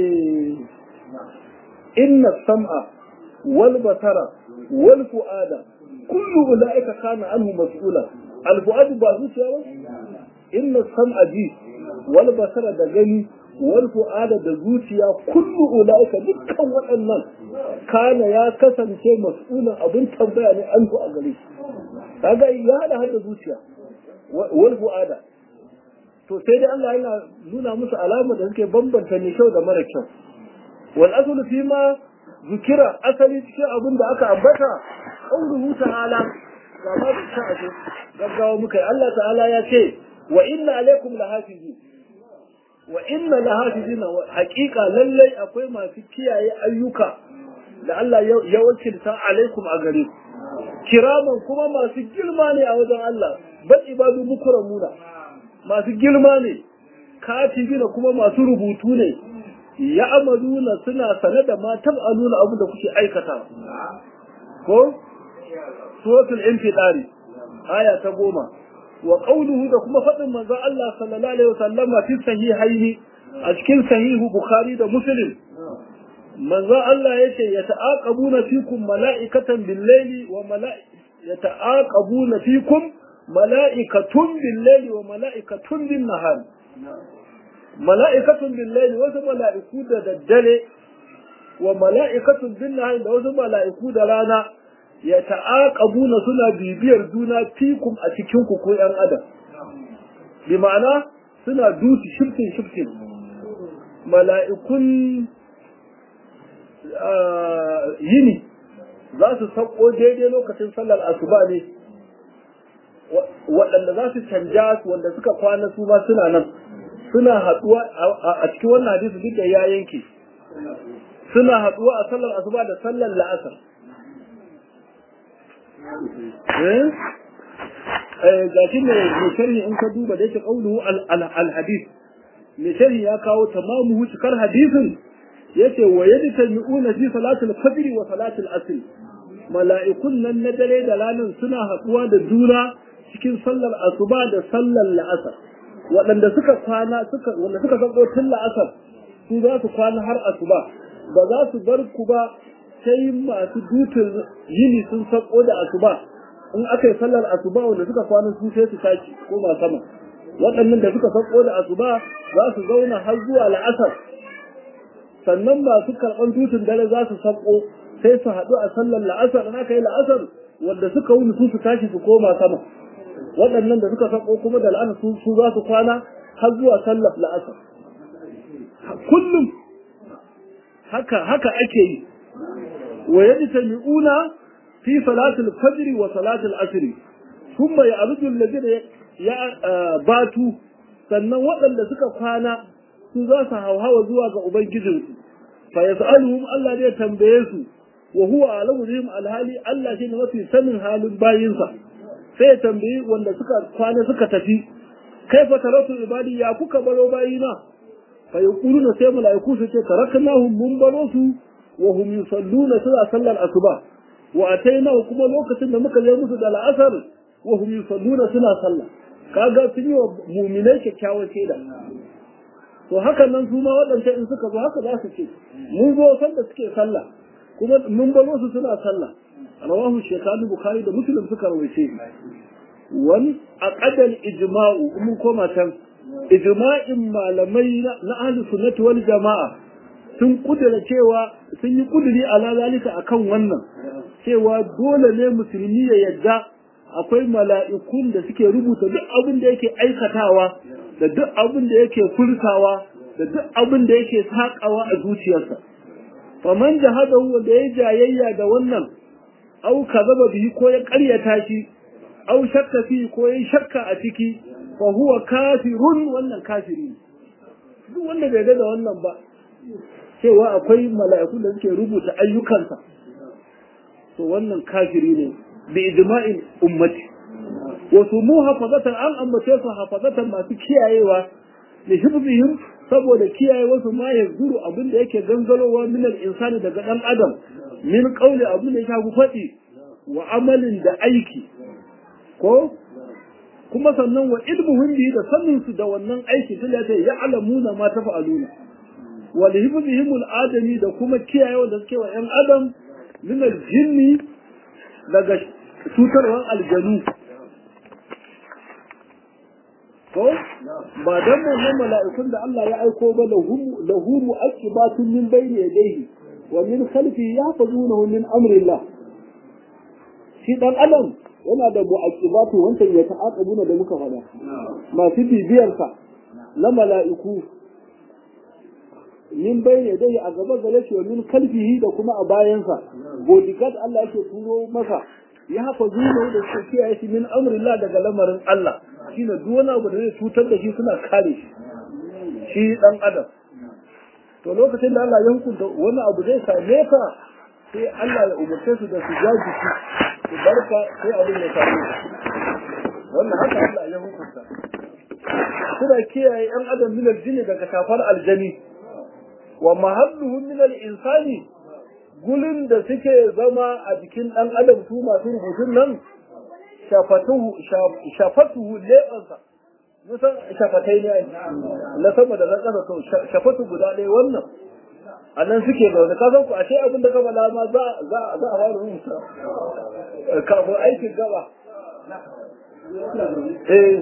inna sam'a wal basara wal fu'ada kullu ulaika kana anhu mas'ula al fu'ad ba zuciya ba inna sam'a ji wal basara da gani wal fu'ada da zuciya kullu ulaika dukkan waɗannan kana ya kasance mas'ulan abin tambaya ne an a gare shi kaga ya hada hada zuciya wal fu'ada to sai dai Allah yana nuna musu alama da suke bambanta mai kyau da mara kyau wal aslu fi ma zikira asali cikin abin da aka ambata qauluhu ta'ala ga ma ta aje gaggawa muka Allah ta'ala ya ce wa inna alaikum lahafizu wa inna lahafizina haqiqa lallai akwai masu kiyaye ayyuka da Allah ya wakilta alaikum a gare ku kiraman kuma masu girma ne a wajen Allah bal ibadu mukramuna masu girma ne katibina kuma masu rubutu ne ya amaluna suna sane da ma tab'aluna abin da kuke aikata ko suratul infidari aya ta goma wa qawluhu da kuma faɗin manzon Allah sallallahu alaihi wasallam fi sahihaini a cikin sahihu bukhari da muslim manzon Allah yace yata'aqabuna fikum mala'ikatan bil-laili wa mala'ikatan yata'aqabuna fikum mala'ikatun bil-laili wa mala'ikatun bin-nahar mala'ikatun bil-laili wasu mala'iku da daddare wa mala'ikatun bin-nahar da wasu mala'iku da rana ya ta'aqabuna suna bibiyar juna fikum a cikin ku ko ƴan adam bi ma'ana suna duti shiftin shiftin mala'ikun yini za su sauko daidai lokacin sallar asuba ne waɗanda za su canja su wanda suka kwana su ma suna nan suna haɗuwa a cikin wannan hadisi duk da ya yanke suna haɗuwa a sallar asuba da sallar la'asar ga shi ne mai sharhi in ka duba da yake ƙauluhu al-hadis mai sharhi ya kawo tamamu cikar hadisin yace wa yadtami'una fi salatul fajr wa salatul asr mala'ikun nan na dare da ranar suna haɗuwa da juna cikin sallar asuba da sallar la'asar waɗanda suka kwana suka wanda suka sako tun la'asar su za su kwana har asuba ba za su bar ku ba sai masu dutun yini sun sako da asuba in aka yi sallar asuba wanda suka kwana su sai su tashi koma sama waɗannan da suka sako da asuba za su zauna har zuwa la'asar sannan masu karɓar dutun dare za su sako sai su haɗu a sallar la'asar in aka yi la'asar wanda suka wuni su su tashi su koma sama waɗannan da suka sako kuma da la'asar su za su kwana har zuwa sallar la'asar kullum haka haka ake yi wa yajtami'una fi salatul fajr wa salatul asr thumma ya'rudu alladhina ya batu sannan waɗanda suka kwana su za su hauhawa zuwa ga ubangijinsu fa yas'aluhum Allah zai tambaye su wa huwa alamu bihim alhali Allah shine mafi sanin halin bayinsa sai ya tambayi wanda suka kwana suka tafi kaifa taratu ibadi ya kuka baro bayina fa yaquluna sai malaiku su ce taraknahum mun baro su wa hum yusalluna suna sallar asuba wa atainahu kuma lokacin da muka je musu da al'asar wa hum yusalluna suna sallah kaga sun yi wa mu'minai kyakkyawar shaida to hakan nan su ma waɗanda in suka zo haka za su ce mun zo sanda suke sallah kuma mun baro su suna sallah rawahu shaykhani bukhari da muslim suka rawaice wani aqadal ijma'u mun koma can ijma'in malamai na ahli sunnati wal jama'a sun kudura cewa sun yi kuduri ala zalika akan wannan cewa dole ne musulmi ya yadda akwai mala'ikun da suke rubuta duk abin da yake aikatawa da duk abin da yake furtawa da duk abin da yake sakawa a zuciyarsa faman jahadahu wanda ya jayayya da wannan au kazaba bihi ko ya ƙaryata shi au shakka fi ko ya shakka a ciki fa huwa kafirun wannan kafiri duk wanda bai ga da wannan ba cewa akwai mala'iku da suke rubuta ayyukansa to wannan kafiri ne bi ijma'in ummati wasu mu hafazatan an ambace su hafazatan masu kiyayewa da hibzihim saboda kiyaye wasu ma ya zuru abin da yake gangarowa min insani daga dan adam min qauli abin da ya shafi faɗi wa amalin da aiki ko kuma sannan wa ilmuhum bi da sanin su da wannan aiki tunda ya ya'lamuna ma tafa'aluna wa lihibzihim al-adami da kuma kiyaye da suke wa yan adam min al-jinni daga cutarwar aljanu ko ba dan wannan mala'ikun da Allah ya aiko ba lahu mu'aqibatun min bayni yadayhi wa min khalfihi yahfazunahu min amrillah shi dan adam yana da mu'aqibatu wancan ya ta'aqabuna da muka faɗa masu bibiyar sa na mala'iku min bayni yadayhi a gaba gare shi wa min khalfihi da kuma a bayansa bodyguard Allah yake turo masa ya hafa zuwa da su kiyaye shi min amrillah daga lamarin Allah shine duk wani abu da zai cutar da shi suna kare shi shi dan adam to lokacin da Allah ya hukunta wani abu zai same ka sai Allah ya umarce su da su jaji shi su barka sai abin ya same wannan haka Allah ya hukunta suna kiyaye yan adam min aljini daga kafar aljani wa mahalluhu min al-insani gulin da suke zama a jikin ɗan adam su masu rubutun nan shafatuhu leɓansa musan shafatai ne na sama da na ƙasa to shafatu guda ɗaya wannan a nan suke zaune ka san ku ashe abin da kama lama za a fara rubuta kafin aikin gaba eh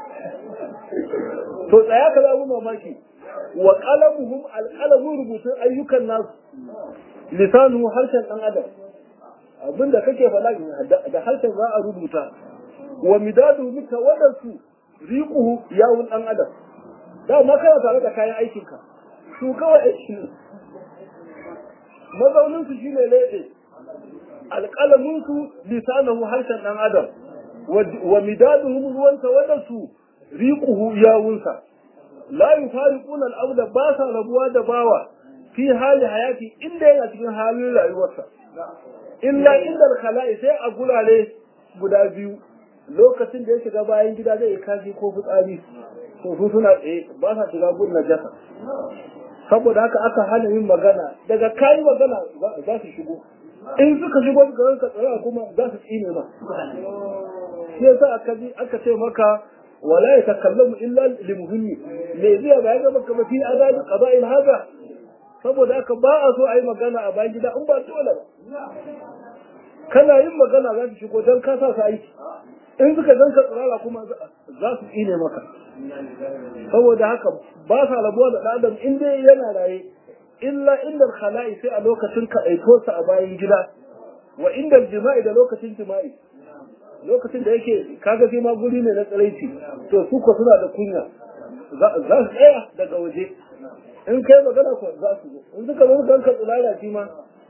to tsaya ka zaɓi mamaki wa qalamuhum alqalamu rubutun ayyukan nasu lisanu harshen ɗan adam abinda kake faɗa da harshen za a rubuta wa midadu mika wadansu riquhu yawun ɗan adam da ma kana tare da kayan aikinka su kawai aiki mazaunin su shine lebe alƙalamin su lisanahu harshen ɗan adam wa midaduhum ruwansa wadansu riquhu yawunsa la yufariquna al-abda ba sa rabuwa da bawa fi hali hayati inda yana cikin halin rayuwarsa illa inda khala'i sai a gurare guda biyu lokacin da ya shiga bayan gida zai yi kashi ko fitsari to su suna tsaye ba sa shiga gun najasa saboda haka aka hana yin magana daga kayi magana za su shigo in suka shigo suka ranka tsaya kuma za su tsine ma shi yasa aka ji aka ce maka wala ya takallamu illa limuhimmi me zai ba ya ga maka ba fi azabi qada'il hada saboda haka ba a so a yi magana a bayan gida in ba dole ba kana yin magana za su shigo don ka sa su aiki in suka zan ka tsirara kuma za su tsine maka saboda haka ba sa rabuwa da adam in dai yana raye illa inda khala'i sai a lokacin ka aiko sa a bayan gida wa inda jima'i da lokacin jima'i lokacin da yake kaga sai ma guri ne na tsiraici to su ko suna da kunya za su tsaya daga waje in kai magana ko za su zo in suka zo don ka tsirara shi ma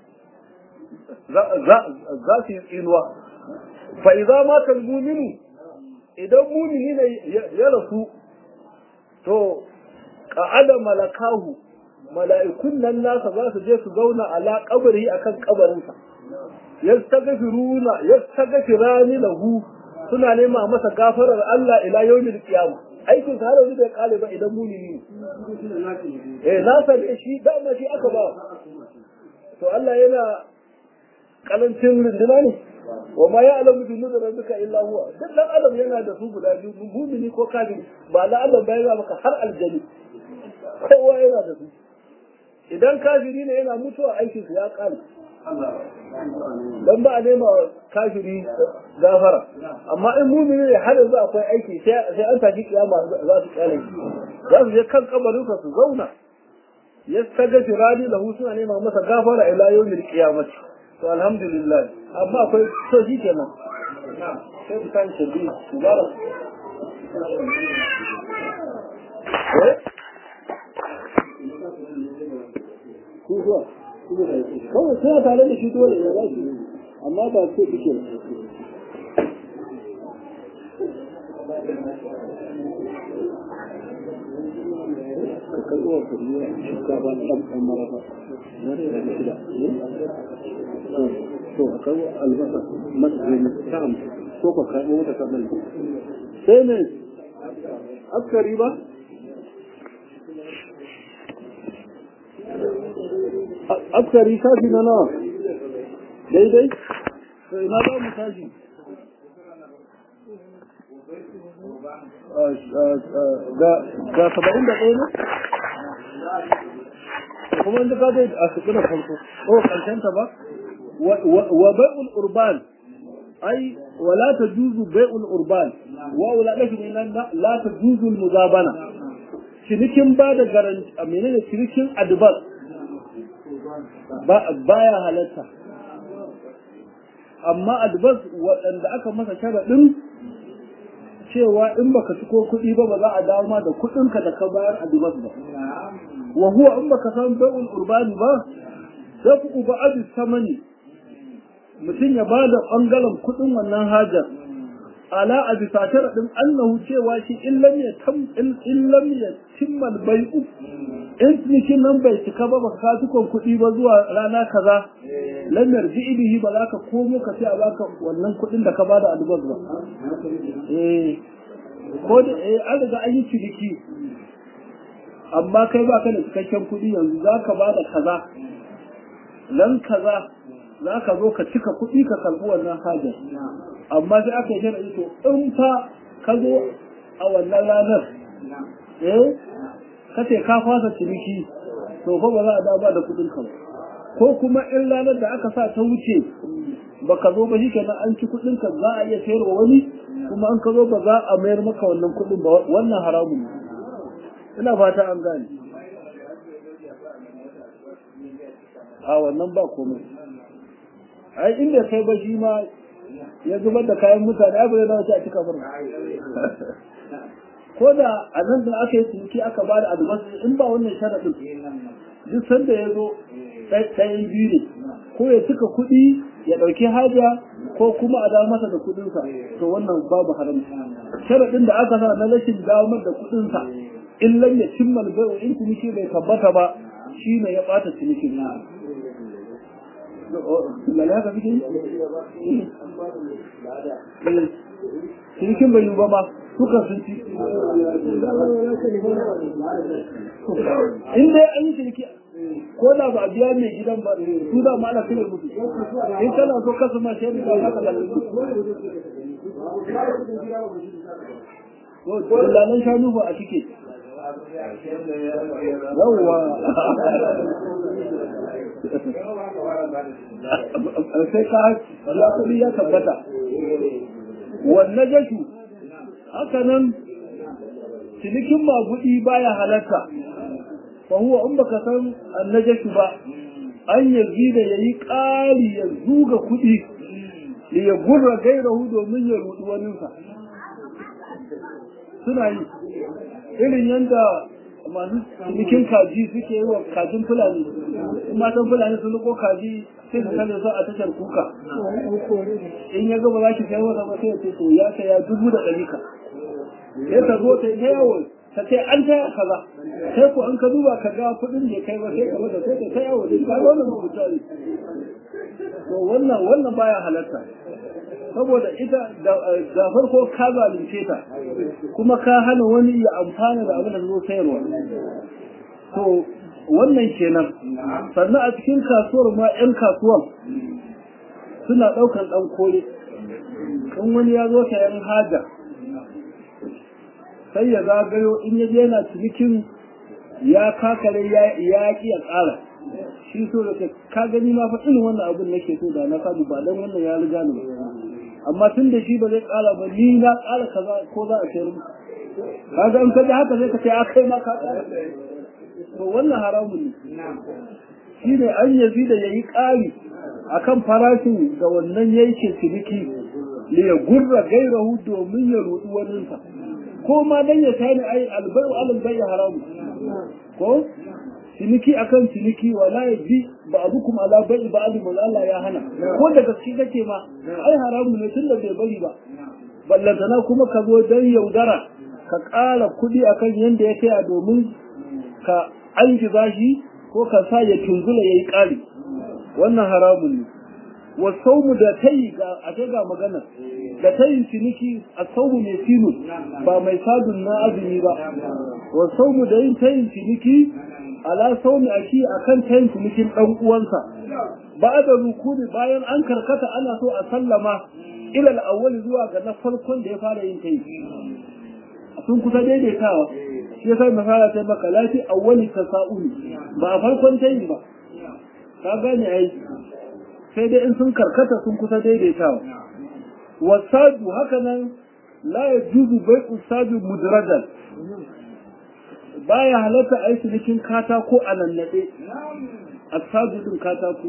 za su yi tsinuwa fa idza mata al-mu'minu idan mu'mini ne ya rasu to qa'ada malakahu mala'ikun nan nasa za su je su zauna ala kabari akan kabarinsa yastaghfiruna yastaghfirani lahu suna nema masa gafarar Allah ila yawmil qiyamah aikin sa har yanzu bai kare ba idan mumini ne eh na san shi dama shi aka ba to Allah yana kalancin runduna ne wa ma ya'lamu junuda rabbika illa huwa duk dan adam yana da su guda biyu mumini ko kafiri ba la Allah bai ga maka har aljani kowa yana da su idan kafiri ne yana mutuwa aikin su ya kare dan ba a nema kafiri gafara amma in mumini ne har yanzu akwai aiki sai an tashi kiyama za su kyale za su je kan kabarinsa su zauna ya taga firani lahu suna nema masa gafara ila yawmil qiyamati to alhamdulillah amma akwai to shi kenan sai ku kan shirbi mubarak eh ku zuwa kawai suna tare da shi dole ya zasu amma ba ce suke ka karɓi wa kuriya shinkafa ɗan ɗan marafa na da daga shida to a karɓi albasa matsayin ta hamsin ko ka karɓi wata kaɗan sai ne askari ba askari shafi na nawa daidai to ina za mu tashi ga saba'in da ɗaya ne kuma inda ka zai a suƙi da farko o ƙarshenta ba wa bai'ul urban ai wala ta juzu bai'ul urban wa wula ɗafi ne la ta juzu muzabana cinikin ba da garanti a menene cinikin advance baya halatta amma advance waɗanda aka masa sharaɗin cewa in baka ciko kuɗi ba ba za a dawo ma da kuɗinka da ka bayar advance ba wa huwa in baka san bai'ul urbani ba sai ku uba abi samani mutum ya ba da ɓangaren kuɗin wannan hajar ala a bisa sharaɗin annahu cewa shi in lam ya tam in lam ya timmal bai'u in cinikin nan bai cika ba baka ka cikon kuɗi ba zuwa rana kaza lam yarji bihi ba za ka komo ka sai a baka wannan kuɗin da ka ba da advance ba eh ko da eh an riga an yi ciniki amma kai ba ka da cikakken kuɗi yanzu za ka ba da kaza nan kaza za ka zo ka cika kuɗi ka karɓi wannan hajar amma sai aka yi sharaɗi to in fa ka zo a wannan ranar eh ka ce ka fasa ciniki to fa ba za a dawo ba da kuɗin ka ko kuma in ranar da aka sa ta wuce baka zo ba shikenan an ci kuɗin ka za a iya sayarwa wani kuma an ka zo ba za a mayar maka wannan kuɗin ba wannan haramun ne ina fata an gane a wannan ba komai ai inda kai ba shi ma ya zubar da kayan mutane abu da wace a cika murna ko da a nan da aka yi ciniki aka ba da albasu in ba wannan sharaɗin duk sanda ya zo ɗayan biyu ne ko ya cika kuɗi ya ɗauki haja ko kuma a dawo masa da kuɗinsa to wannan babu haramci sharaɗin da aka sa na rashin damar da kuɗinsa in lam ya cimma bai in ciniki bai tabbata ba shi ne ya ɓata cinikin lalata kake yi? Cinikin bai yi ba ma, suka sun ci. In dai an yi ciniki, ko da ba a biya mai gidan ba, su da ma ana kire musu. In kana so kasu ma shi da haka da Lalan shanu ba a cike. Yawwa. sai ka ya kuɗi ya tabbata wannan jashu haka nan cinikin maguɗi baya halatta fa huwa in baka san annajashu ba an yazi da yayi ƙari ya zuga kuɗi da ya gurra gairahu domin ya rudu waninsa suna yi irin yadda masu cinikin kaji suke yi wa kajin fulani in matan fulani sun riko kaji sai su kane su a tashar kuka in ya gaba za ki kai wata ba sai ya ce to ya kai ya dubu da ɗari ka sai ta zo ta yi yawo ka ce an taya kaza sai ko an ka duba ka ga kuɗin da kai ba sai ka bada sai ka kai yawo da ka ga wannan mutunta ne to wannan wannan baya halatta saboda ita da farko ka zalunce ta kuma ka hana wani ya amfana da abin da zo sayarwa to wannan kenan sannan a cikin kasuwar ma 'yan kasuwar suna ɗaukar ɗan kore in wani ya zo sayan haja sai ya zagayo in ya je yana cinikin ya kakare ya ƙi ya ƙara shi so da ka gani ma fa irin wannan abin nake so da na samu ba dan wannan ya riga ni amma tun da shi ba zai ƙara ba ni na ƙara kaza ko za a sayar muku kaga in ka ji haka sai ka ce a kai ma ka ƙara to wannan haramun ne shi ne an yazi da ya yi ƙari a kan farashin da wannan yankin ciniki da ya gurra gairahu domin ya rudu waninsa ko ma dan ya sani ai albayu alal bai haramu ko ciniki akan ciniki wala ya bi ba abu kuma ala bai ba abu Allah ya hana ko da gaske kake ma ai haramu ne tun da bai bari ba ballantana kuma ka zo dan yaudara ka ƙara kuɗi akan yanda ya kai a domin ka an shi ko ka sa ya tunzula ya yi ƙari wannan haramun ne wa saumu da tayi ga a ga magana da tayin ciniki a saumu mai sinu ba mai sadun na azumi ba wa saumu da yin tayin ciniki ala saumi a shi akan tayin cinikin ɗan uwansa ba da rukuni bayan an karkata ana so a sallama ilal awwali zuwa ga na farkon da ya fara yin tayi sun kusa daidaitawa shi yasa misala sai maka lafi awwali tasa'uli ba a farkon tayi ba ka gane ai sai dai in sun karkata sun kusa daidaitawa wasaju haka nan la yajuzu bai'u saju mudrajan baya halatta ai cinikin katako a nannade asaju din katako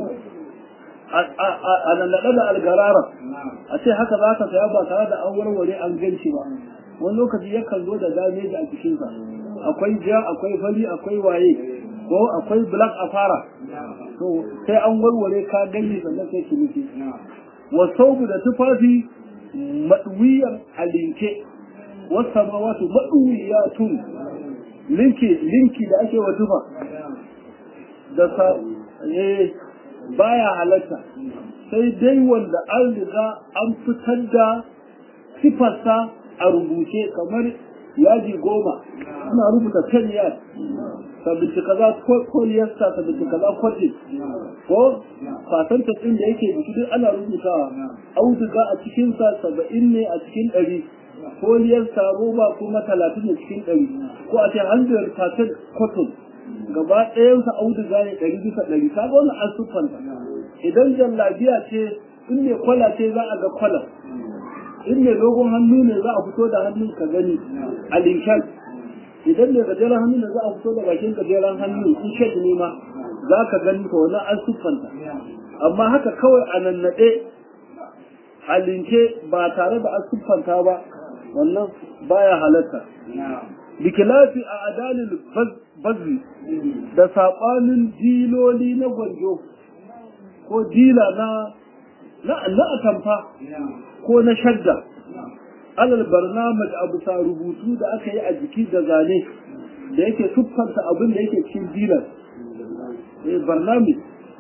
a nannade da algarara a ce haka za ka saya ba tare da an warware an ganci ba wani lokaci yakan zo da dameji a cikinsa akwai ja akwai fari akwai waye ko akwai black a fara to sai an warware ka gani sannan sai ki nufi wa saubu da tufafi maɗuwiyar a linke wasu wato maɗuwiyatun linki linki da ake wa tufa da sa eh baya halatta sai dai wanda an riga an fitar da sifarsa a rubuce kamar yaji goma suna rubuta kan yad sabinci kaza koliyarsa sabinci kaza kwatin ko fasanta ɗin da yake biki duk ana rubutawa auduga a cikinsa saba'in ne a cikin ɗari koliyarsa roba kuma talatin ne cikin ɗari ko a ce hundred percent cotton gaba ɗayansa auduga ne ɗari bisa ɗari ka ga wannan an siffanta idan jallabiya ce in ne kwala ce za a ga kwala in mai dogon hannu ne za a fito da hannun ka gani a linkan idan mai gajeren hannu ne za a fito da bakin gajeren hannu in shek ne ma za ka gani ka wani an siffanta amma haka kawai a nannaɗe a linke ba tare da an siffanta ba wannan baya halatta bikilafi a adalin bazzi da saɓanin diloli na gwanjo ko dila na na atamfa ko na shadda alal barnamaj abu sa rubutu da aka yi a jiki da zane da yake siffanta abin da yake cikin dilar eh barnamij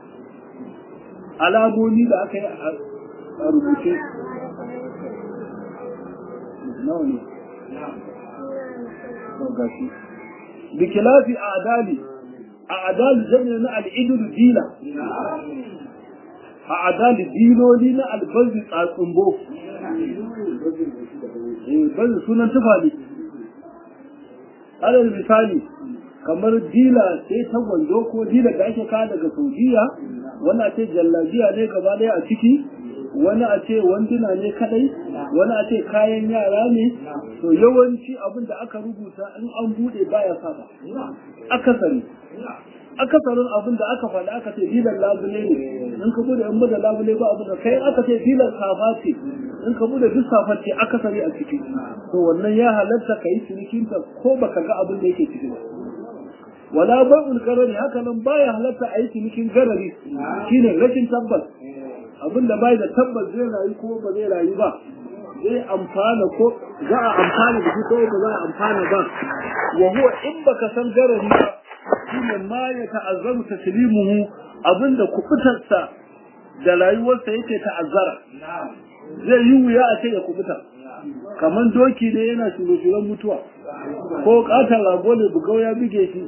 alamomi da aka yi a rubuce nawa ne gashi bikilafi a adali a adali jami'a na al'idur dila a adali diloli na albazi tsatsumbo bazi sunan tufa ne alal misali kamar dila sai ta gwando ko dila da ake kawo daga saudiya wani a ce jallabiya ne gaba daya a ciki wani a ce wanduna ne kadai wani a ce kayan yara ne to yawanci abin da aka rubuta in an bude baya saba akasari akasarin abin da aka faɗa aka ce dilan labule ne in ka bude in bude labule ba abin da kai aka ce dilan safa ce in ka bude duk safar ce akasari a ciki to wannan ya halatta ka yi cinikinta ko baka ga abin da yake ciki ba wala bai'ul garari haka nan baya halatta a yi cinikin garari shine rashin tabbas abin da bai da tabbas zai rayu ko ba zai rayu ba zai amfana ko za a amfana da shi ko ba za a amfana ba wa huwa in baka san garari ba shine ma ya ta'azzamu taslimuhu abinda kubutarsa da rayuwarsa yake ta'azzara zai yi wuya a ce ya kubuta kamar doki ne yana shure-shuren mutuwa ko katon rago ne bugau ya buge shi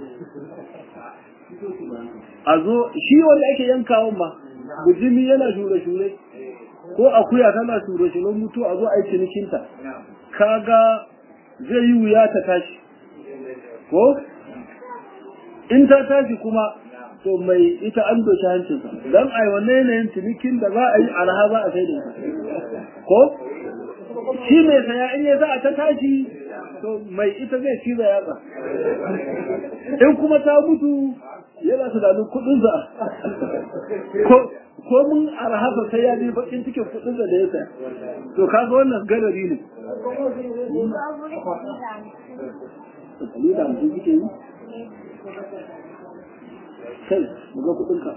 a zo shi wanda ake yankawan ma bujimi yana shure-shure ko akuya tana shure-shuren mutuwa a zo a yi cinikinta kaga zai yi wuya ta tashi ko in ta tashi kuma to mai ita an doshi hancinsa don a yi wanne yanayin cinikin da za a yi arha za a sai da ko shi mai saya in ya za a ta tashi to mai ita zai ci da yatsa in kuma ta mutu yana tunanin kudin za ko mun arhasa sai ya bi bakin cikin kudin da ya saya to kaga wannan gadari ne kai mu ga kudinka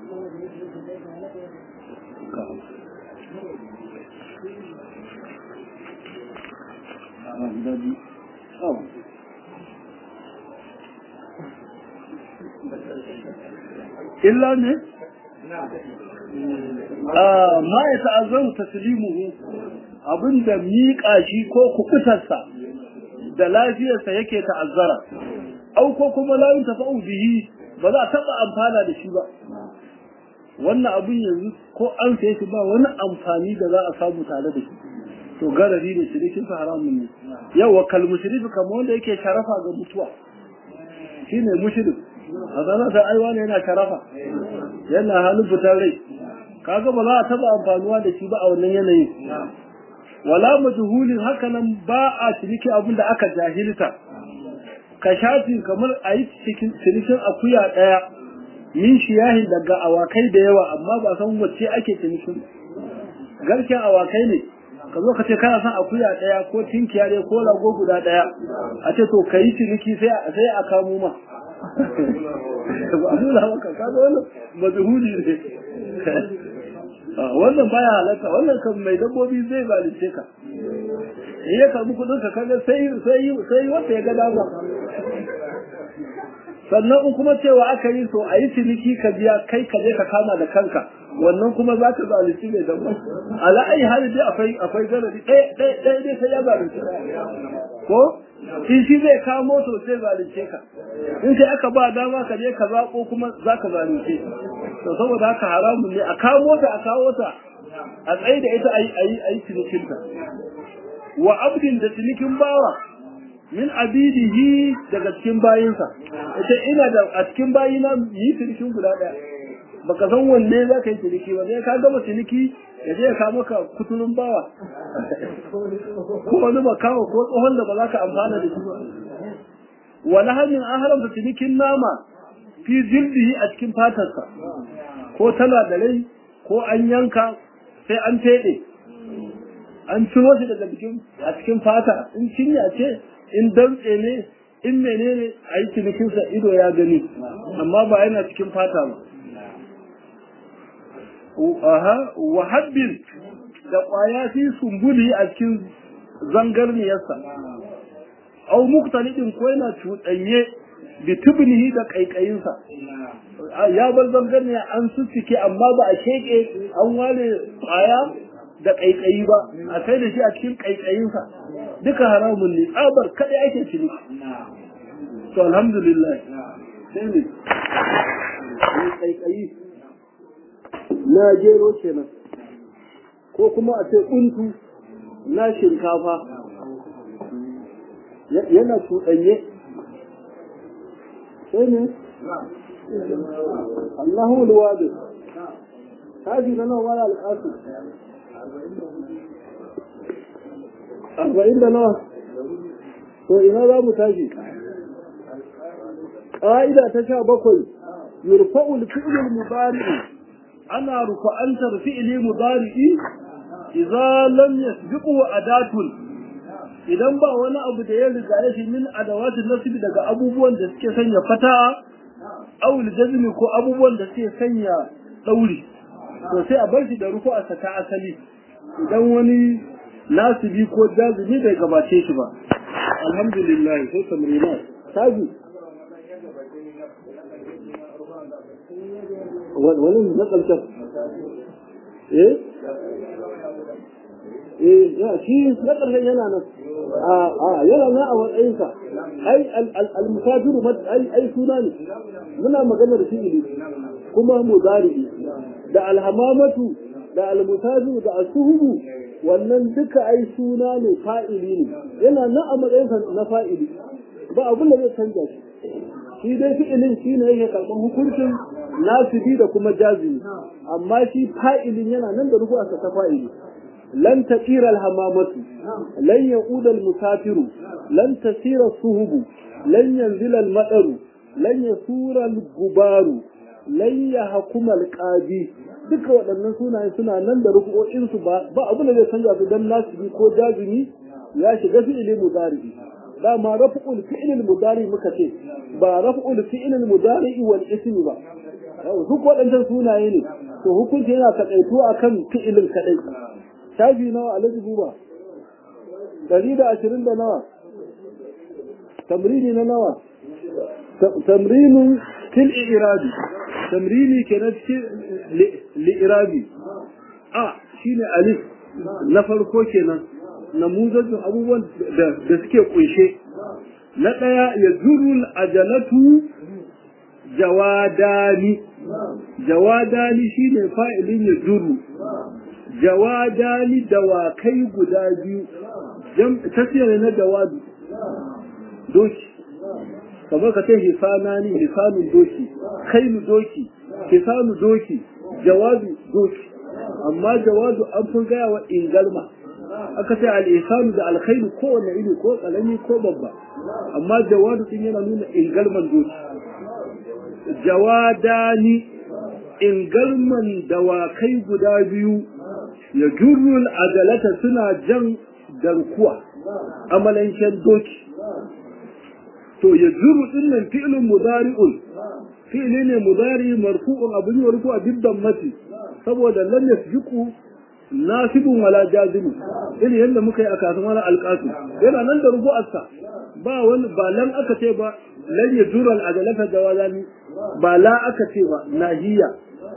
illa ne ma ya ta'azzaru taslimuhu abinda miƙa shi ko kukutarsa da lafiyarsa yake ta'azzara au ko kuma la tafa'u bihi ba za a taɓa amfana da shi ba wannan abin yanzu ko an sai shi ba wani amfani da za a samu tare da shi to garari ne shirikin sa haramun ne yawa kal mushrifi kamar wanda yake sharafa ga mutuwa shine mushrik a zanen sa aiwa ne yana sharafa yana halin fitar rai kaga ba za a taɓa amfanuwa da shi ba a wannan yanayin wala majhulin haka nan ba a ciniki abin da aka jahilta ka shafi kamar a yi cinikin akuya ɗaya min shiyahi daga awakai da yawa amma ba san wacce ake cinikin garken awakai ne ka zo ka ce kana son akuya ɗaya ko tinkiya ɗaya ko lago guda ɗaya a ce to ka yi ciniki sai a kamo ma ba a nuna maka ka zo wannan mazhuli ne wannan baya halatta wannan kan mai dabbobi zai zalunce ka in ya karbi kudin ka kaga sai sai sai wanda ya ga dama sannan in kuma cewa aka yi so a yi ciniki ka biya kai ka je ka kama da kanka wannan kuma za ka zalunci mai dabba ala ai hali dai akwai akwai garadi ɗaya ɗaya ɗaya dai sai ya zalunci ko in shi zai kamo to sai zalunce ka in sai aka ba dama ka je ka zaɓo kuma za ka zalunce to saboda haka haramun ne a kamo ta a kawo ta a tsaye da ita a yi a yi cinikinta wa abdin da cinikin bawa min abidihi daga cikin bayinsa ita ina da a cikin bayina yi cinikin guda ɗaya baka san wanne za ka yi ciniki ba sai ka gama ciniki ya je ka maka kutulun bawa ko wani makawa ko tsohon da ba za ka amfana da shi ba wani hannun an haramta cinikin nama fi jildihi a cikin fatarsa ko tana da rai ko an yanka sai an teɗe an ciro shi daga cikin a cikin fata in cinya ce in dantse ne in menene a yi cinikinsa ido ya gani amma ba yana cikin fata ba wa habbin da ƙwaya fi sumbuli a cikin zangarniyarsa au muktalidin ko yana cuɗanye bi tubnihi da ƙaiƙayinsa ya bar zangarniya an sussuke amma ba a sheƙe an ware ƙwaya da ƙaiƙayi ba a kai da shi a cikin ƙaiƙayinsa duka haramun ne tsabar kaɗai ake cini to alhamdulillah sai ne ƙaiƙayi na gero kenan ko kuma a ce kuntu na shinkafa yana cuɗanye sai ne Allahu alwadi haji na nawa wala alƙasu arba'in da nawa to ina za mu tashi ƙa'ida ta sha bakwai yurfa'ul fi'lul mudari ana rufa'antar fi'ili mudari'i idza lam yasbiqu adatun idan ba wani abu da ya riga ya shi min adawatin nasbi daga abubuwan da suke sanya fata aw jazmi ko abubuwan da suke sanya dauri to sai a bar shi da rufu'a ta asali idan wani nasibi ko jazimi bai gabace shi ba alhamdulillah sai tamrina taji wani na ƙarshen eh eh ya shi na ƙarshen yana nan a a yana nan a matsayinsa ai al-musafiru ai ai suna ne muna magana da fi'ili kuma mudari da alhamamatu da almusafiru da asuhubu wannan duka ai suna ne fa'ili ne yana nan a matsayinsa na fa'ili ba abin da zai canja shi shi dai fi'ilin shi ne yake karɓar hukuncin nasibi da kuma jazimi amma shi fa'ilin yana nan da rubuwarsa ta fa'ili lan taqira alhamamatu lan yaquda almusafiru lan tasira suhubu lan yanzila almadaru lan yasura algubaru lan yahkuma alqadi duka waɗannan sunayen suna nan da rubu'o'insu ba ba abin da zai canja su dan nasibi ko jazimi ya shiga fi'ilin mudari dama raf'ul fi'il mudari muka ce ba raf'ul fi'il mudari wal ismi ba duk waɗannan sunaye ne to hukunci yana takaito akan fi'ilin kadai shafi nawa alaji buba dari da ashirin da nawa tamrini na nawa tamrinin fil irabi tamrini kenan cikin li'irabi a shine alif na farko kenan namuzajin abubuwan da suke kunshe na ɗaya ya zurul ajalatu jawadani jawadani shine fa'ilin ya zuru jawadani dawakai guda biyu tasiri na jawadu doki kamar ka ce hisanani hisanun doki kailu doki hisanu doki jawadu doki amma jawadu an fi gaya wa ingalma aka ce al'isanu da alkhairu kowane iri ko kalami ko babba amma jawadu din yana nuna ingalman doki jawadani ingalman dawakai guda biyu ya jurrul ajalata suna jan garkuwa amalancen doki to ya jurru din nan fi'lun mudari'un fi'li ne mudari marfu'un abun yi ruku a dibban mati saboda lam yasbiqu nasibun wala jazimu irin yadda muka yi a kasuwa wani alƙasu yana nan da rubu'arsa ba wani ba lan aka ce ba lan ya jura al'adalata da wazani ba la aka ce ba nahiya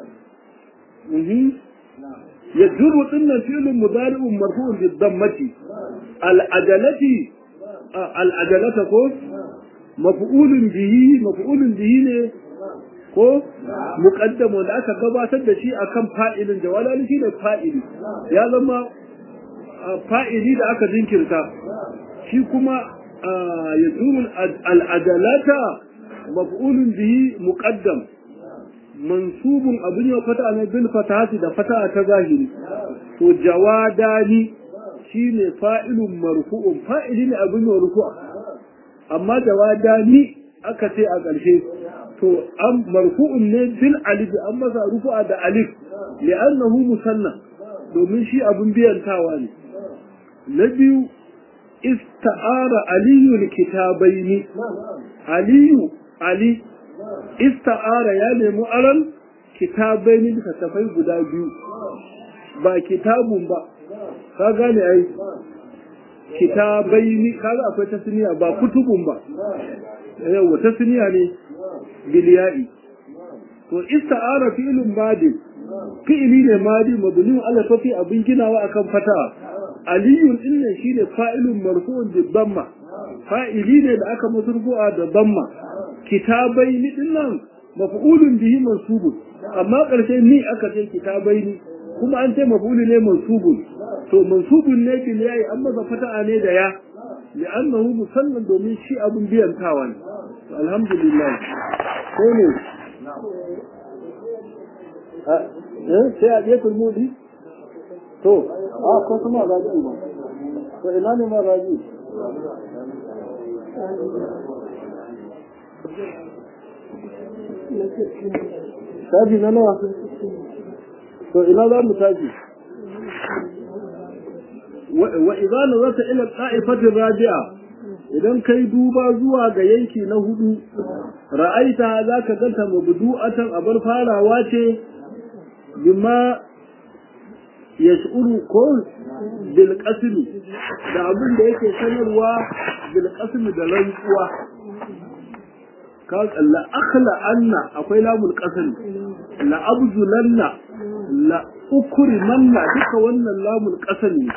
ya juru dinnan filin mudari'un marfu'un bi dammati al'adalati al'adalata ko maf'ulun bihi maf'ulun bihi ne ko muqaddamu da aka gabatar da shi akan fa'ilin da wala shi ne fa'ili ya zama fa'ili da aka jinkirta shi kuma yazuru al'adalata maf'ulun bihi muqaddam mansubun abin yau fata ne bil fatahati da fataha ta zahiri to jawadani shine fa'ilun marfu'un fa'ili ne abin yau rufu'a amma jawadani aka ce a ƙarshe to an marfu'un ne bil alif an masa rufu'a da alif li'annahu musanna domin shi abun biyantawa ne na biyu ista'ara aliyu kitabaini aliyu ali ista'ara ya nemi aran kitabaini da tafai guda biyu ba kitabun ba ka gane ai kitabaini kaga akwai tasniya ba kutubun ba yawa tasniya ne bilya'i to ista'ara fi'lun madi fi'li ne madi mabni ala fafi abin ginawa akan fata aliyun dinnan shine fa'ilun marfu'un bi damma fa'ili ne da aka masrufu'a da damma kitabaini dinnan maf'ulun bihi mansubun amma karshe ni aka ce kitabaini kuma an ce maf'ulu ne mansubun to mansubun ne bil yayi an masa fata'a ne da ya li'annahu musannan domin shi abun biyantawa ne alhamdulillah ko ne sai a ɗaya mudi to a ko kuma raji ba to ina ne ma raji Shafi na nawa? To ina za mu tafi? Wa idza nazarta ila qa'ifatir rabi'a idan kai duba zuwa ga yanki na hudu ra'aita zaka ganta mabdu'atan abar farawa ce bima ya shi'uru ko bil qasmi da abin da yake sanarwa bil qasmi da rantsuwa ka la akhla anna akwai lamul qasmi la abzulanna la ukrimanna duka wannan lamul qasmi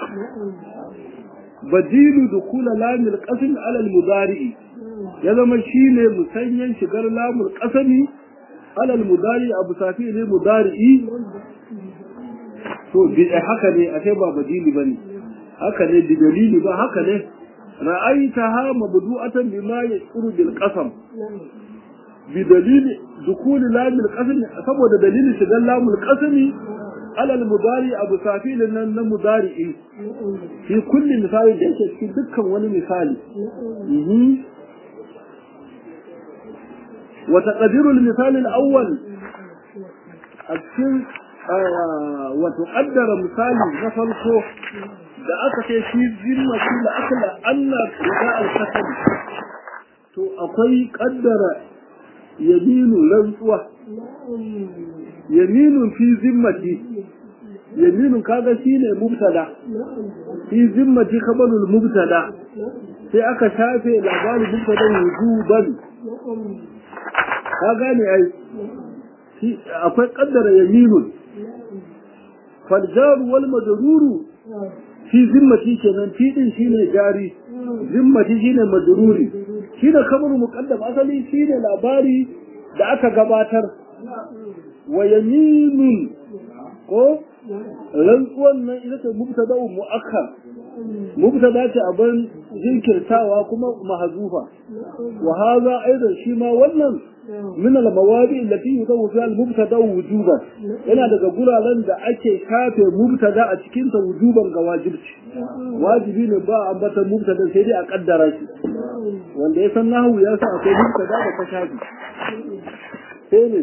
badilu dukula lamul qasmi ala al mudari ya zama shine musanyan shigar lamul qasmi ala al mudari abu safi ne mudari to bi haka ne a sai ba badili bane haka ne bi dalili ba haka ne ra'aytaha mabdu'atan bima yashuru bil qasam bi dalili dukul lam al qasam saboda dalilin shigar lam al qasam ala al mudari abu safil nan na mudari fi kulli misali da yake cikin dukkan wani misali wa taqdiru al misal al awwal a cikin wato kaddara misali na farko da aka ce shi zimma shi da aka la Allah da al-kasam to akwai kaddara yaminu rantsuwa yaminu fi zimmati yaminu kaga shine mubtada fi zimmati khabarul mubtada sai aka shafe labarin mubtada wujuban ka gane ai akwai kaddara yaminun faljaru wal majruru fi zimmati kenan fi din shine jari zimmati shine majruri shine kabaru muqaddam asali shine labari da aka gabatar wa yaminun ko rantsuwan nan ita ce mubtada muakkar mubtada ce abin jinkirtawa kuma mahzufa wa hadha aidan shi ma wannan min al-mawadi allati yudawu fiha al-mubtada wujuban yana daga guraren da ake kafe mubtada a cikin ta wujuban ga wajibci wajibi ne ba ambatan mubtada sai dai a kaddara shi wanda ya san nahwu ya sa akwai mubtada da ka shafi sai ne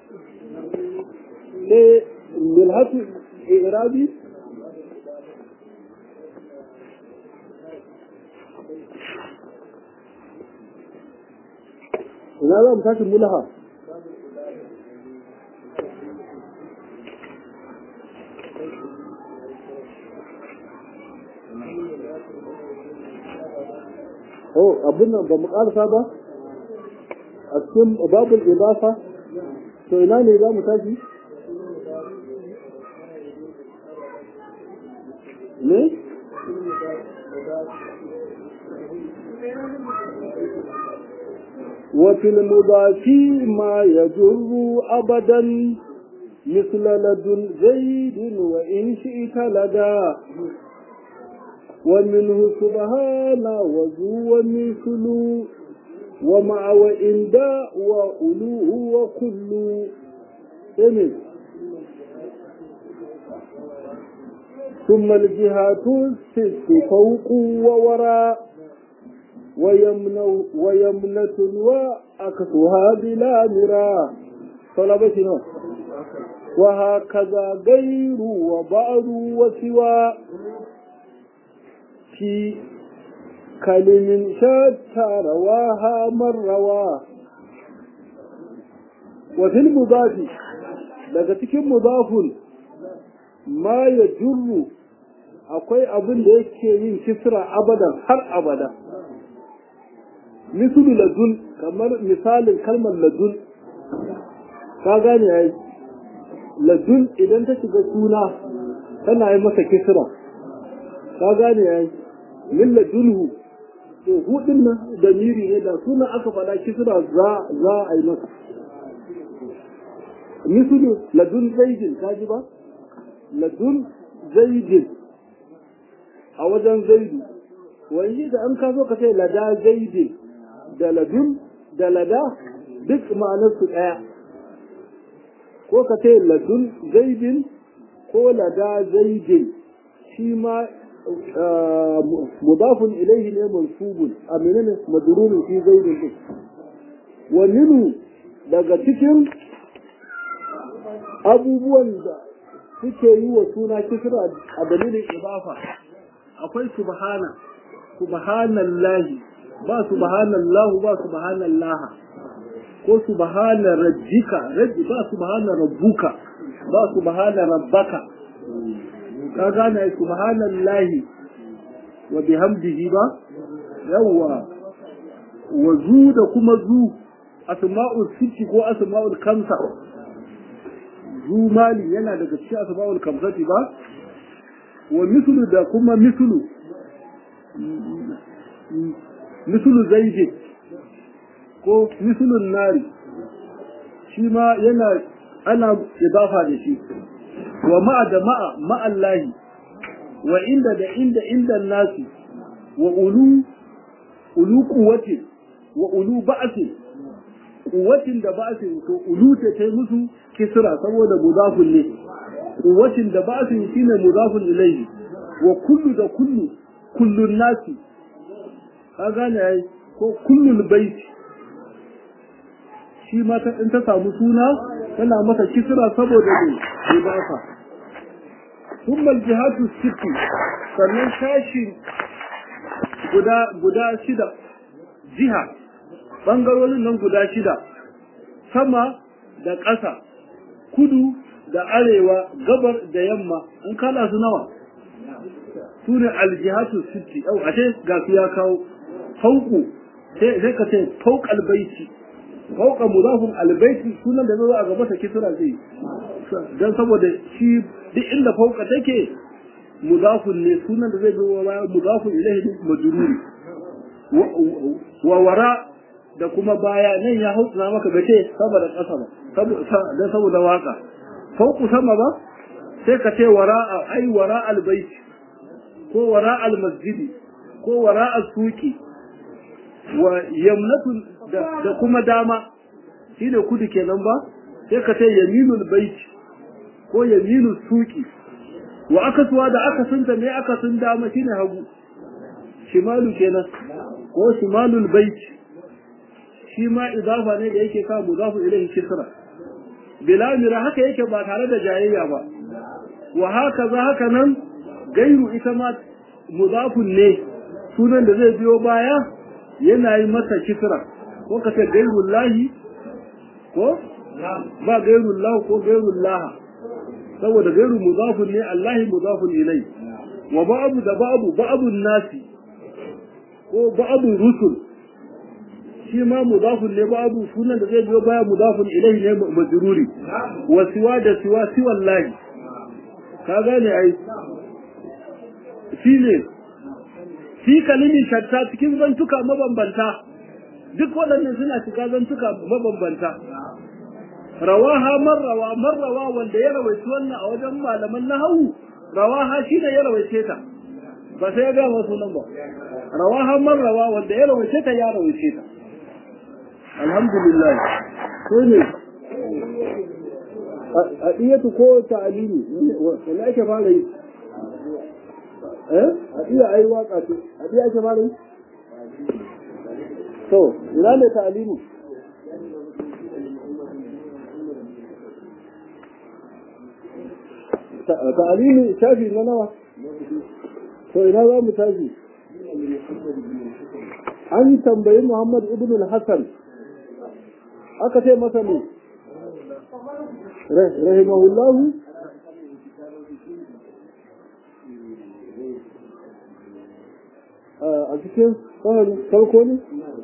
sai milhatu irabi ina za mu tashi mulaha oh abin nan ba mu karasa ba a cikin babul idafa to ina ne za mu tashi ne وفي المضاف ما يجر أبدا مثل لدن زيد وإن شئت لدى ومنه سبحان وذو ومثل ومع وإن داء وألوه وكل إمن ثم الجهات الست فوق ووراء ويمنة ويمنة وأكسها بلا مراء طلبتنا وهكذا غير وبعض وسوى في كلم شتى رواها من رواه وفي المضاف daga cikin mudafun ma ya jurru akwai abin da yake yin kisra abadan har abada misulu ladun kamar misalin kalmar ladun ka gane yayi ladun idan ta shiga suna tana yi masa kisra ka gane yayi min ladunhu to hudin nan da miri ne da suna aka faɗa kisra za za a yi masa misulu ladun zaidin ka ji ba ladun zaidin a wajen zaidu wani da an ka zo ka ce lada zaidin da ladun da lada duk ma'anarsu ɗaya ko ka ce ladun zaidin ko lada zaidin shi ma mudafun ilaihi ne mansubun a menene madrurin fi zaidin din wa minu daga cikin abubuwan da suke yi wa suna kisra a dalilin ibafa akwai subhana subhanallahi ba subhanallahu ba subhanallah ko subhana rabbika rabbi ba subhana rabbuka ba subhana rabbaka ka gane subhanallahi wa bihamdihi ba yawwa wa zu da kuma zu asma'ul sitti ko asma'ul kamsa zu mali yana daga cikin asma'ul kamsati ba wa mislu da kuma mislu mislu zaidi ko mislun nari shi ma yana ana idafa da shi wa ma'a da ma'a ma'allahi wa inda da inda inda nasi wa ulu ulu kuwati wa ulu ba'si kuwatin da ba'sin to ulu ta kai musu kisra saboda mudafun ne kuwatin da ba'sin shine mudafun ilayhi wa kullu da kullu kullun nasi ka gane ai ko kullul bait shi ma ta in ta samu suna tana masa kisra saboda ne idafa ثم الجهات الست sannan sashi guda guda shida jiha bangarorin nan guda shida sama da ƙasa kudu da arewa gabar da yamma in kala su nawa su ne aljihatu sitti yau ashe ga su ya kawo fauku sai ka ce fauk albaiti fauka mudafun albaiti sunan da zai a gaba ta kisra zai dan saboda shi duk inda fauka take mudafun ne sunan da zai zo baya mudafun ilaihi majruri wa wara da kuma baya nan ya hausa maka bace saboda kasa ba dan saboda waka fauku sama ba sai ka ce wara ai wara albayt ko wara almasjidi ko wara suki wa yamnatun da kuma dama shine kudu kenan ba sai ka ce yaminul bait ko yaminul suki wa akasuwa da akasinta me akasin dama shine hagu shimalu kenan ko shimalul bait shi ma idafa ne da yake sa mudafu ilayhi kisra bila mira haka yake ba tare da jayayya ba wa haka za haka nan gairu ita ma mudafun ne sunan da zai biyo baya yana yi masa kisra ko ka ce gairul lahi ko ba gairul lahu ko gairul laha saboda gairu mudafun ne Allahi mudafun ilai wa ba'abu da ba'abu ba'abun nasi ko ba'abun rusul shi ma mudafun ne ba'abu sunan da zai biyo baya mudafun ilai ne majruri wa siwa da siwa siwan lahi ka gane ai shi ne fi kalimin shatta cikin zantuka mabambanta duk waɗannan suna cika zantuka mabambanta rawaha marrawa marrawa wanda ya rawaici wannan a wajen malaman nahawu rawaha shi ne ya rawaice ta ba sai ya ga wasu nan ba rawaha marrawa wanda ya rawaice ta ya rawaice ta alhamdulillah ko ne a diyatu ko ta'alimi wanda ake fara yi eh a diya ai waka ce a diya ake fara yi to ina ne ta'alimi ta'alimi shafi na nawa to ina za mu tashi an tambayi Muhammad ibn al-Hassan aka ce masa ne rahimahullahu a cikin farko ne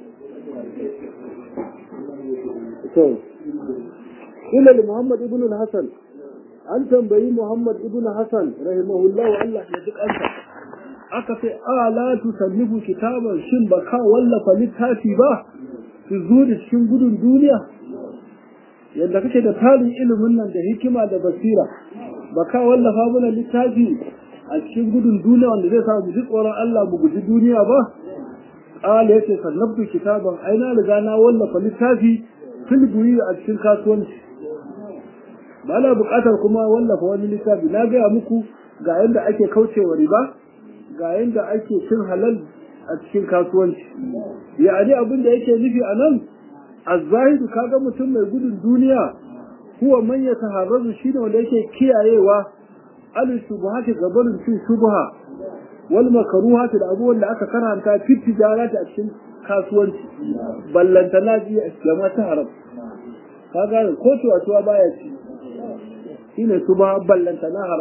to ila Muhammad ibn al-Hassan an tambayi Muhammad ibn Hassan rahimahullahu Allah ya duk ansa aka ce ala tusannifu kitaban shin ba ka wallafa littafi ba su zo da cikin gudun duniya yadda kake da tarin ilimin nan da hikima da basira ba ka wallafa mana littafi a cikin gudun duniya wanda zai sa mu ji tsoron Allah mu guji duniya ba ala yace sannabtu kitaban ai na riga na wallafa littafi fil buyi a cikin kasuwanci ba na buƙatar kuma wallafa wani littafi na gaya muku ga yadda ake kaucewa riba ga yadda ake cin halal a cikin kasuwanci ya'ani abin da yake nufi a nan azzahidu kaga mutum mai gudun duniya huwa man ya taharrazu shine wanda yake kiyayewa al shubuhati gabarin cin shubha wal makruhati da abubuwan da aka karanta fi tijarati a cikin kasuwanci ballantana ji jama'a ta haram kaga ko tuwa tuwa baya ci shine shubha ballantana haram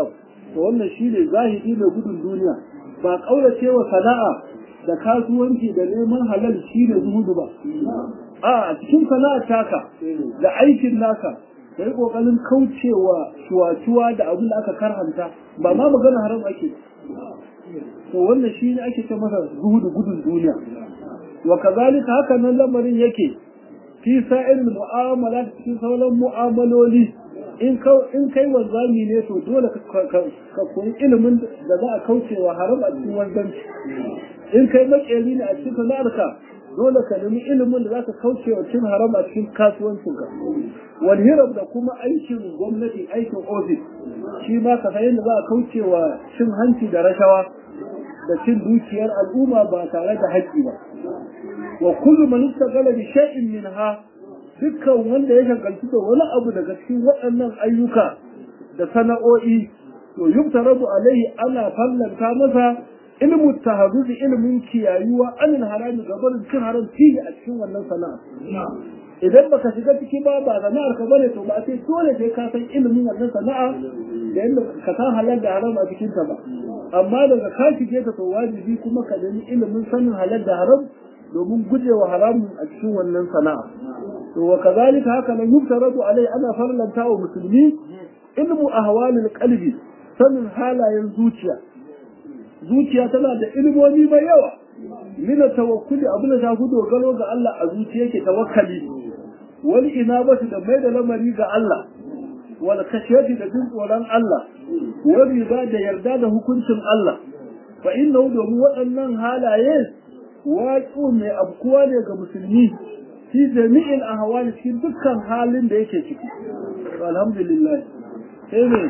to wannan shine zahidi mai gudun duniya ba kaurace wa sana'a da kasuwanci da neman halal shine zuhudu ba a cikin sana'ar taka da aikin naka da yi kokarin kaucewa shuwa-shuwa da abin da aka karhanta ba ma magana haram ake to wannan shi ne ake ce masa zuhudu gudun duniya wa kazalika haka nan lamarin yake fi sa'il mu'amala cikin sauran mu'amaloli in in kai wanzami ne to dole ka koyi ilimin da za a kaucewa haram a cikin wanzanci in kai makeri ne a cikin sana'arka dole ka nemi ilimin da za ka kauce wa cin haram a cikin kasuwancinka wani hiram da kuma aikin gwamnati aikin ofis shi ma ka san yadda za a kauce wa cin hanci da rashawa da cin dukiyar al'umma ba tare da haƙƙi ba wa kullu man istaghala bi shay'in minha dukkan wanda ya shagaltu da wani abu daga cikin waɗannan ayyuka da sana'o'i to yubtarabu alaihi ana fallanta masa ilmu tahazzuzi ilmin kiyayuwa anil harami gabarin cin haram fiye a cikin wannan sana'a idan baka shiga ciki ba ba sana'ar ka bane to ba sai dole sai ka san ilimin wannan sana'a da yadda ka san halal da haram a cikin ta ba amma daga ka shige ta to wajibi kuma ka nemi ilimin sanin halal da haram domin gujewa haramun a cikin wannan sana'a to wa kazalika haka nan yuftaradu alai ana farlanta wa musulmi ilmu ahwalil qalbi sanin halayen zuciya zuciya tana da ilimomi mai yawa mina tawakkuli abin da ta dogaro ga Allah a zuciya yake tawakkali wal inabatu da mai da lamari ga Allah wal khashiyati da jin tsoron Allah wal riba da yarda da hukuncin Allah fa innahu domin waɗannan halaye waƙo mai abkuwa ne ga musulmi fi jami'in ahwali cikin dukkan halin da yake ciki alhamdulillah sai ne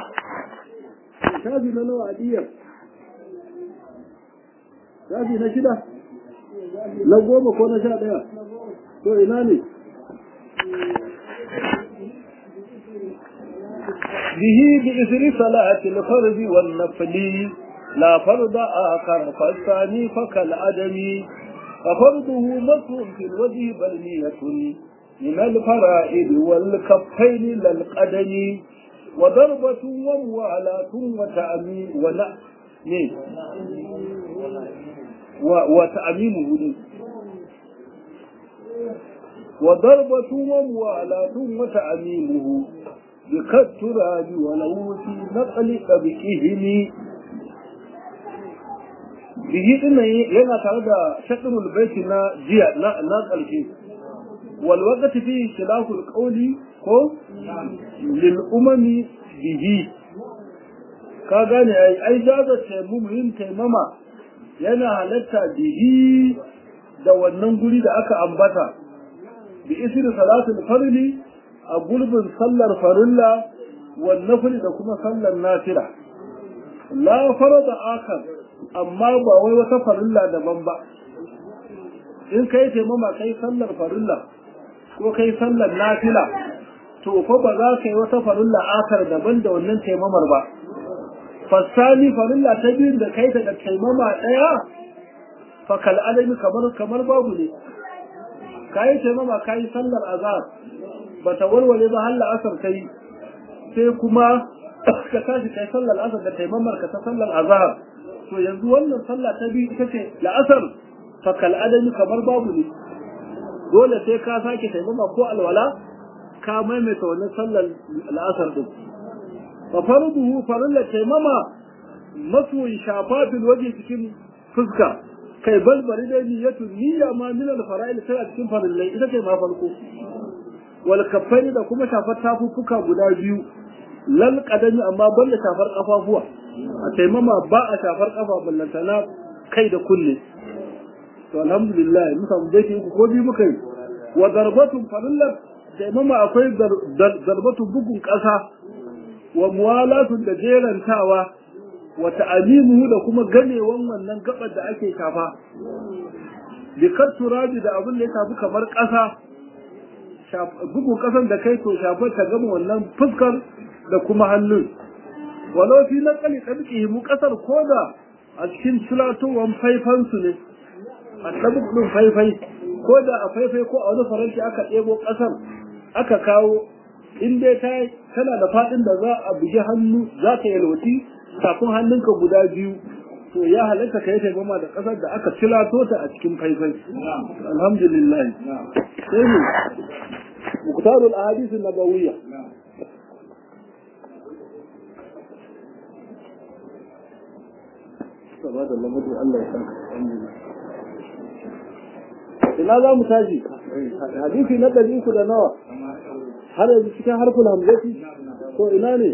shafi na nawa adiyar shafi na shida na goma ko na sha ɗaya to ina ne bihi bi isri salati al-farz wal nafl la fard akhar fasani fakal adami ففرضه مسح في الوجه بل نية من الفرائض والكفين للقدم وضربة وموالاة وتأمين ولا وتأميمه وضربة وموالاة وتأميمه بكالتراب ولو في نقل طبقهم bihi din nan yana tare da shaɗinul baiti na jiya na na ƙarshe wal waqti fi khilaful qawli ko lil umami bihi ka gane ai ai jaza taimumin taimama yana halatta bihi da wannan guri da aka ambata bi isri salatul farli a gulbin sallar farilla wan nafli da kuma sallar nafila la farada akar amma ba wai wata farilla daban ba in kai taimama kai sallar farilla ko kai sallar nafila to fa ba za ka yi wata farilla akar daban da wannan taimamar ba fasani farilla ta biyun da kai ta da taimama ɗaya fa kal alami kamar kamar babu ne kai taimama kai sallar azhar ba ta warware ba har la'asar kai sai kuma ka tashi kai sallar azhar da taimamar ka ta sallar azhar to yanzu wannan sallah ta biyu ita ce la'asar fa kal adami kamar babu ne dole sai ka sake taimama ko alwala ka maimaita wannan sallar la'asar din fa farduhu farilla taimama masu shafa fil waje cikin fuska kai balbari da niyyatu niyya ma min al fara'il sai a cikin farillai ita ce ma farko wal kaffaini da kuma shafar tafuffuka guda biyu lal qadami amma balla shafar kafafuwa a taimama ba a shafar kafa ballantana kai da kulle to alhamdulillah mun samu dai uku ko biyu muka yi wa darbatun farillat taimama akwai darbatu bugun kasa wa muwalatun da jerantawa wa ta'alimuhu da kuma ganewan wannan gabar da ake shafa bi turabi da abin da ya shafi kamar kasa bugun kasan da kai to shafar ta gama wannan fuskar da kuma hannun walau fi na kali tsarki mu kasar koda a cikin tulatowar faifansu ne a ɗabuk ɗin faifai ko da a faifai ko a wani faranti aka ɗebo ƙasar aka kawo in dai ta tana da faɗin da za a bugi hannu za ta yalwaci kafin hannunka guda biyu to ya halatta ka yi taimama da ƙasar da aka cilato ta a cikin faifai alhamdulillah sai ne muktarul ahadith nabawiyya saba da lamadu Allah ya saka ina za mu tashi hadisi na ɗari uku da nawa har yanzu cikin harfin hamzati ko ina ne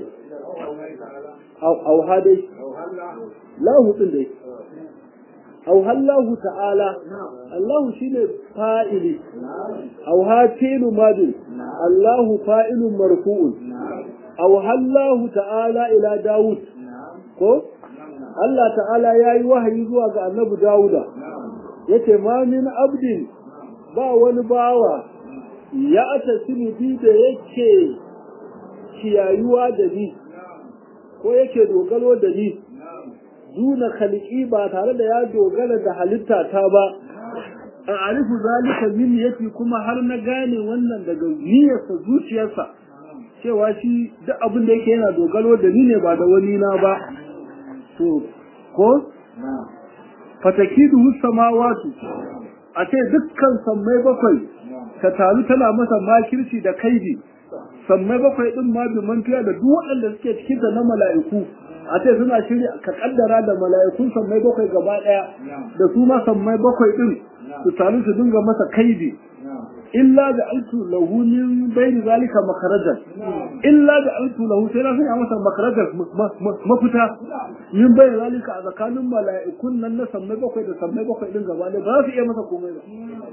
auha dai lahu din dai auha Allah ta'ala Allah shine fa'ili auha fi'lu madin Allah fa'ilun marfu'un auha Allah ta'ala ila Dawud ko Allah ta'ala yayi wahayi zuwa ga Annabi Dawuda yace ma min abdin ba wani bawa ya atasimu bi da yake kiyayuwa da ni ko yake dogaro da ni duna khalqi ba tare da ya dogara da halitta ta ba a arifu zalika min yake kuma har na gane wannan daga niyyarsa zuciyarsa cewa shi duk abin da yake yana dogaro da ni ne ba da wani na ba to ko fatakidu samawatu a ce dukkan sammai bakwai ta taru tana masa makirci da kaidi sammai bakwai din ma bi mantiya da duk waɗanda suke cikin da na mala'iku a ce suna shirya ka kaddara da mala'ikun sammai bakwai gaba ɗaya da su ma sammai bakwai din su taru su dinga masa kaidi illa da altu lahu min bayni zalika makharajan illa da altu lahu sai na sanya masa makharajan mafita min bayni zalika a tsakanin mala'ikun nan na sammai bakwai da sammai bakwai din gaba ɗaya ba za su iya masa komai ba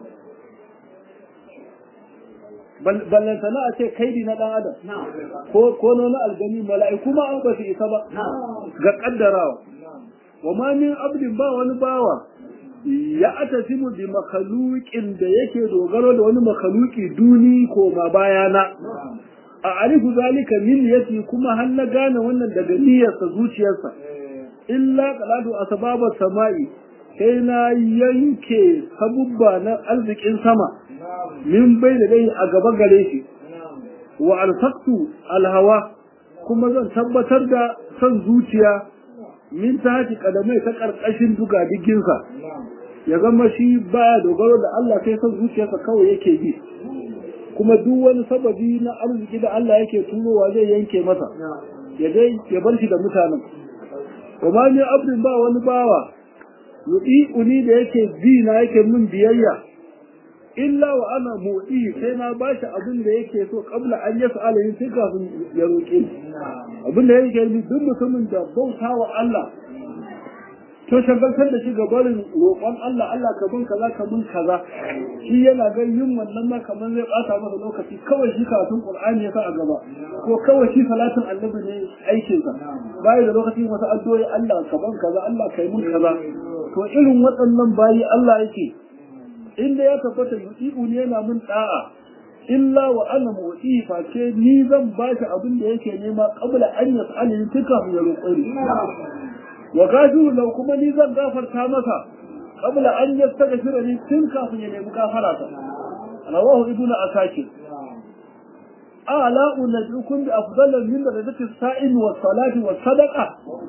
ballantana a ce kaidi na dan adam ko na aljani mala'iku ma an ba su isa ba ga kaddarawa wa ma min abdin ba wani bawa ya atasimu bi makhluqin da yake dogaro da wani makhluqi duni ko ma bayana a arifu zalika min yati kuma har na gane wannan daga niyyarsa zuciyarsa illa qaladu asbaba samai sai na yanke sabubba na arzikin sama min bai da dai a gaba gare shi wa alfaqtu alhawa kuma zan tabbatar da son zuciya min ta haji kadamai ta karkashin duga diginsa ya zama shi baya dogaro da Allah sai son zuciyarsa kawai yake yi kuma duk wani sababi na arziki da Allah yake turowa zai yanke masa ya dai ya bar shi da mutanen wa ma ni abdin ba wani bawa uni da yake bi na yake min biyayya illa wa ana motsi sai na ba shi abin da yake so kabla an yasa alayin sai kafin ya roƙe abin da yake yi duk mutumin da bauta wa Allah to shagaltar da shi ga barin roƙon Allah Allah ka bin kaza ka bin kaza shi yana ga yin wannan ma kamar zai bata masa lokaci kawai shi karatun Qur'ani ya sa a gaba ko kawai shi salatin annabi ne aikin sa bai da lokaci masa addu'o'i Allah ka bin kaza Allah kai mun kaza to irin waɗannan bayi Allah yake inda ya tabbata yu'i'u ne yana mun da'a illa wa ana motsi face ni zan ba shi abin da yake nema qabla an yas'alni tuka ya roƙi wa gafiru lau kuma ni zan gafarta masa qabla an yastaghfira ni tun kafin ya nemi gafara ta rawahu ibnu asakir ala unabbiukum bi afdal min darajati as-sa'im wa salati wa sadaqa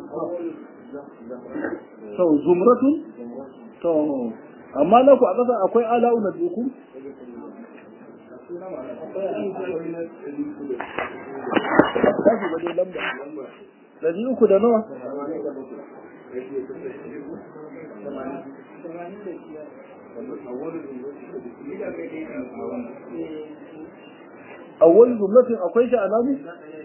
to zumratun to amma na ku a ƙasa akwai ala unabbiukum Dari uku da nawa? awwal jumlatin akwai shi a namu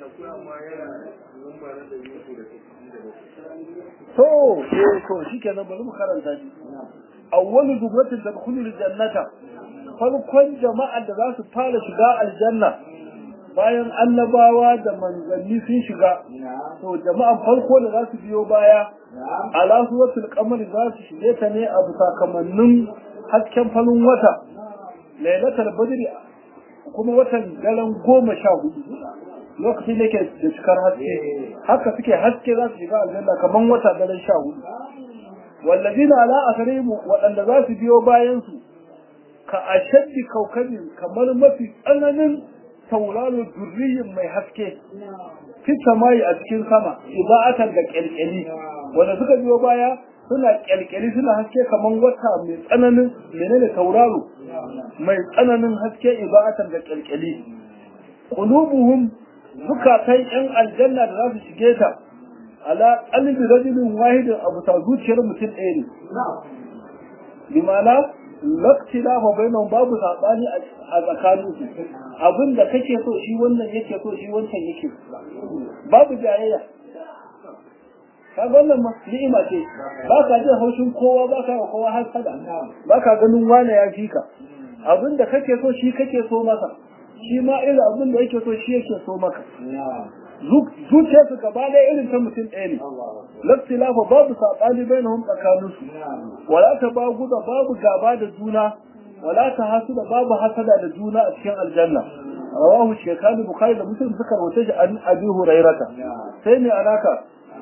to eh to shikenan bari mu karanta shi awwal jumlatin tadkhulul jannata farkon jama'ar da za su fara shiga aljanna bayan annabawa da manzanni sun shiga to jama'an farko da za su biyo baya ala suratul qamar za su shige ta ne a sakamannin hasken farin wata lailatul badri kuma watan daren goma sha hudu lokacin da ke da cikar haske haka suke haske za su shiga aljanna kamar wata daren sha hudu wallazina ala asarimu waɗanda za su biyo bayan su ka ashaddi kaukabin kamar mafi tsananin tauraro durriyin mai haske fi samayi a cikin sama iba'atan da kyalkyali wanda suka biyo baya suna kyalkyali suna haske kamar wata mai tsananin menene tauraro mai tsananin haske iba'atan da kyalkyali qulubuhum zukatan yan aljanna da za su shige ta ala qalbi rajulin wahidin abu ta zuciyar mutum ɗaya ne bi ma'ana laktila fa bainahum babu sabani a tsakanin su abin da kake so shi wannan yake so shi wancan yake babu jayayya ka wannan ni'ima ce ba ka jin haushin kowa ba ka kowa hasada ba ka ganin wane ya fi ka abin da kake so shi kake so masa shi ma irin abin da yake so shi yake so maka zuciya su gaba ɗaya irin ta mutum ɗaya ne laftilafa babu saɓani bai na tsakanin su wala ta ba guda babu gaba da juna wala ta hasu da babu hasada da juna a cikin aljanna rawahu shekani bukhari da muslim suka rawaita shi an abi hurairata sai ne alaka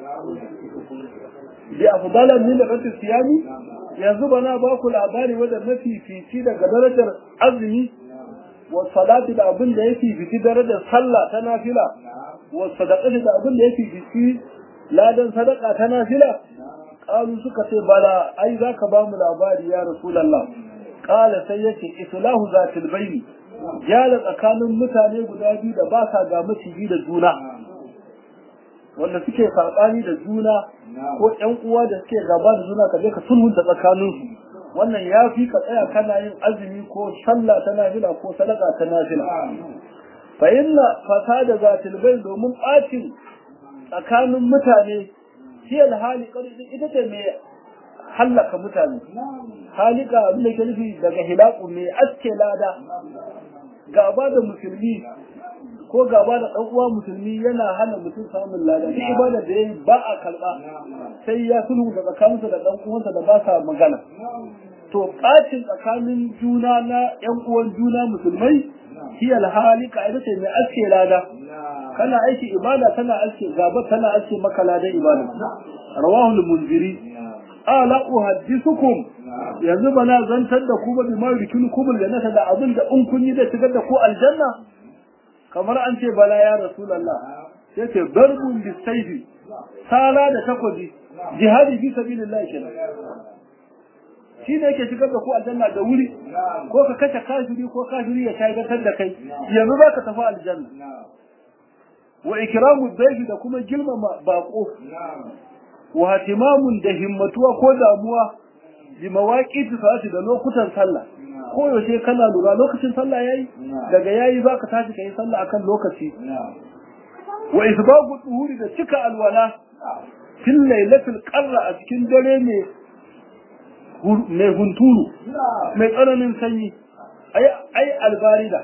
bi afdala min rabbi siyami yanzu bana ba ku labari wanda mafi fici daga darajar azumi wa salati da abin da yake fici darajar sallah ta nafila wa sadaqati da abin da yake fici ladan sadaka ta nafila qalu suka ce bala ai zaka ba mu labari ya rasulullah qala sai yace islahu zatil bayni jala tsakanin mutane guda biyu da ba sa ga maciji da juna wanda suke saɓani da juna ko ƴan uwa da suke gaba da juna ka je ka sulhunta tsakanin su wannan ya fi ka tsaya kana yin azumi ko sallah ta nafila ko sadaka ta nafila fa inna fasada zatil bayn domin ɓacin tsakanin mutane shi alhali kadi ita ce mai hallaka mutane halika abin da ke nufi daga hilaku mai aske lada gaba da musulmi ko gaba da ɗan uwa musulmi yana hana mutum samun lada duk ibada da yayi ba a karɓa sai ya sulhu da tsakaninsa da ɗan uwansa da ba sa magana to ɓacin tsakanin juna na ƴan uwan juna musulmai shi alhalika ita ce mai aske lada kana aiki ibada tana aske gaba tana aske maka ladan ibada rawahu al-munziri ala uhaddithukum yanzu bana zantar da ku ba bi ma rikinukum aljannata da abin da in kun yi da shigar da ku aljanna kamar an ce bala ya rasulullah yace darbun bisayfi sala da takobi jihadi fi sabilillah kenan shi ne yake shigar da ku aljanna da wuri ko ka kashe kafiri ko kafiri ya shagaltar da kai yanzu za ka tafi aljanna wa ikramu dayfi da kuma girmama bako wa hatimamun da himmatuwa ko damuwa bi mawaqiti salati da lokutan sallah ko yaushe kana lura lokacin sallah yayi daga yayi zaka tashi kai sallah akan lokaci wa isbagu duhuri da cika alwala fil lailatul qarra a cikin dare ne mai hunturu mai tsananin sanyi ai albarida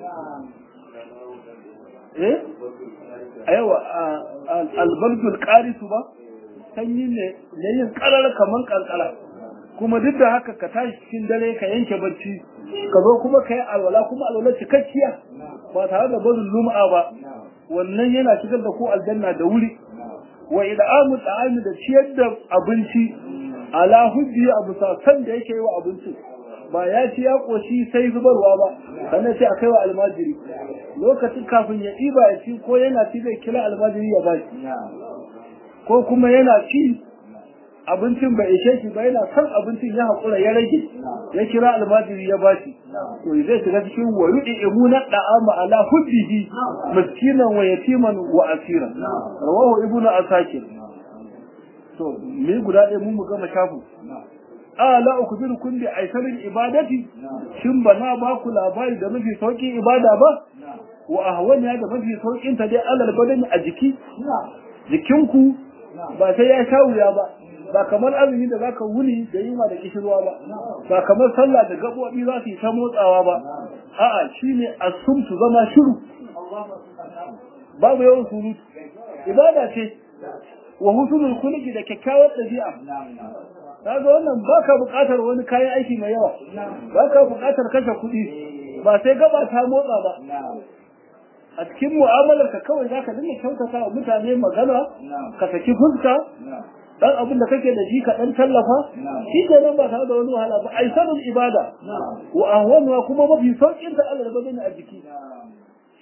eh aiwa albardul qarisu ba sanyi ne ne yin karar kaman kankara kuma duk da haka ka tashi cikin dare ka yanke barci ka zo kuma ka yi alwala kuma alwala cikakkiya ba tare da barin lum'a ba wannan yana shigar da ku aljanna da wuri wa id'amu ta'ami da ciyar da abinci ala hujji abu san da yake yi wa abincin ba ya ci ya koshi sai zubarwa ba sannan sai a kai wa almajiri lokacin kafin ya ɗiba ya ci ko yana ci zai kira almajiri ya bashi ko kuma yana ci abincin bai ishe shi ba yana son abincin ya haƙura ya rage ya kira almajiri ya bashi to zai shiga cikin wa yudi imuna da'ama ala hujjihi miskinan wa yatiman wa asiran rawahu ibnu asakir to me guda ɗaya mun gama shafu ala ukbirukum bi aisarin ibadati shin ba na ba ku labari da mafi sauƙin ibada ba wa ahwaniya da mafi sauƙin ta dai alal badani a jiki jikinku ba sai ya sha wuya ba ba kamar azumi da zaka wuni da yunwa da kishirwa ba ba kamar sallah da gabobi za su yi ta motsawa ba a'a shine asumtu zama shiru babu yawan surutu ibada ce wa husnul khuluqi da kyakkyawar dabi'a kaga wannan baka buƙatar wani kayan aiki mai yawa baka buƙatar kashe kuɗi ba sai gaba ta motsa ba a cikin mu'amalar ka kawai zaka dinga kyautata wa mutane magana ka saki fuska dan abin da kake da shi ka dan tallafa shi ke nan ba tare da wani wahala ba ai sanin ibada wa ahwanwa kuma mafi saukin ta Allah da a jiki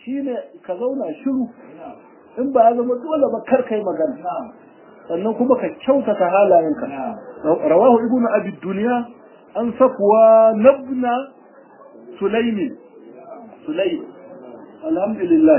shine ka zauna shiru in ba ya zama dole ba kar kai magana sannan kuma ka kyautata halayenka rawahu ibnu abi dunya an safwa nabna sulaimi sulaim alhamdulillah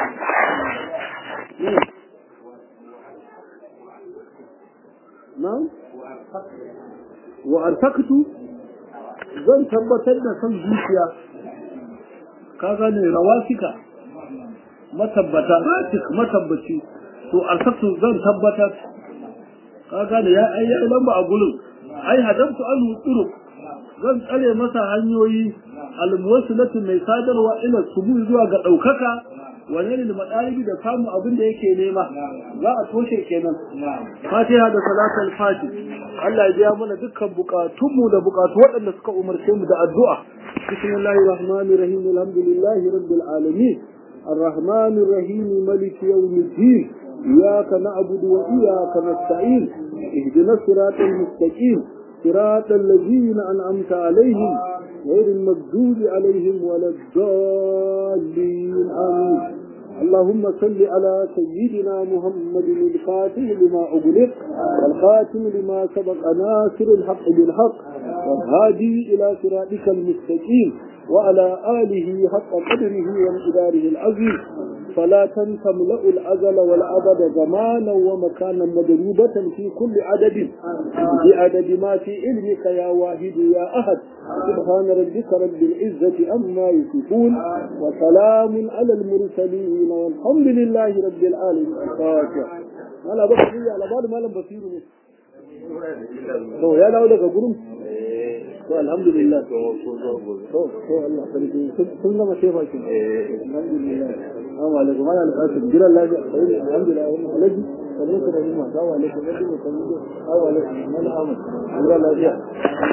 na'am wa artaktu zan tabbatar da kan zuciya ka gane rawasika matabbata ratik matabbaci to artaktu zan tabbatar ka gane ya ai ya lamba a gurin ai hadamtu an turuq zan tsare masa hanyoyi almuwassilatu mai sadarwa ila subu zuwa ga daukaka wane ne madalibi da samu abin da yake nema za a toshe kenan fatiha da salatul fati Allah ya biya mana dukkan bukatunmu da bukatu waɗanda suka umarce mu da addu'a bismillahir rahmanir rahim alhamdulillahi rabbil alamin الرحمن الرحيم ملك يوم الدين إياك نعبد وإياك نستعين اهدنا الصراط المستقيم صراط الذين أنعمت عليهم غير المغضوب عليهم ولا الضالين آمين اللهم صل على سيدنا محمد الفاتح لما أغلق والخاتم لما سبق ناصر الحق بالحق والهادي إلى صراطك المستقيم وعلى آله حق قدره وامتداره العظيم فلا تملأ الأزل والأبد زمانا ومكانا مدروبة في كل عدد بعدد ما في علمك يا واحد يا أحد سبحان ربك رب العزة أما يصفون وسلام على المرسلين والحمد لله رب العالمين الفاتحة على بصير على بعض ما لم بصير to ya dawo daga gurin to alhamdulillah to to Allah sarki sun gama shefa ki alhamdulillah assalamu alaikum ana alƙasir jira lafiya sai alhamdulillah wannan alaji sannan ku da ni ma assalamu alaikum assalamu alaikum assalamu alaikum mana amin jira lafiya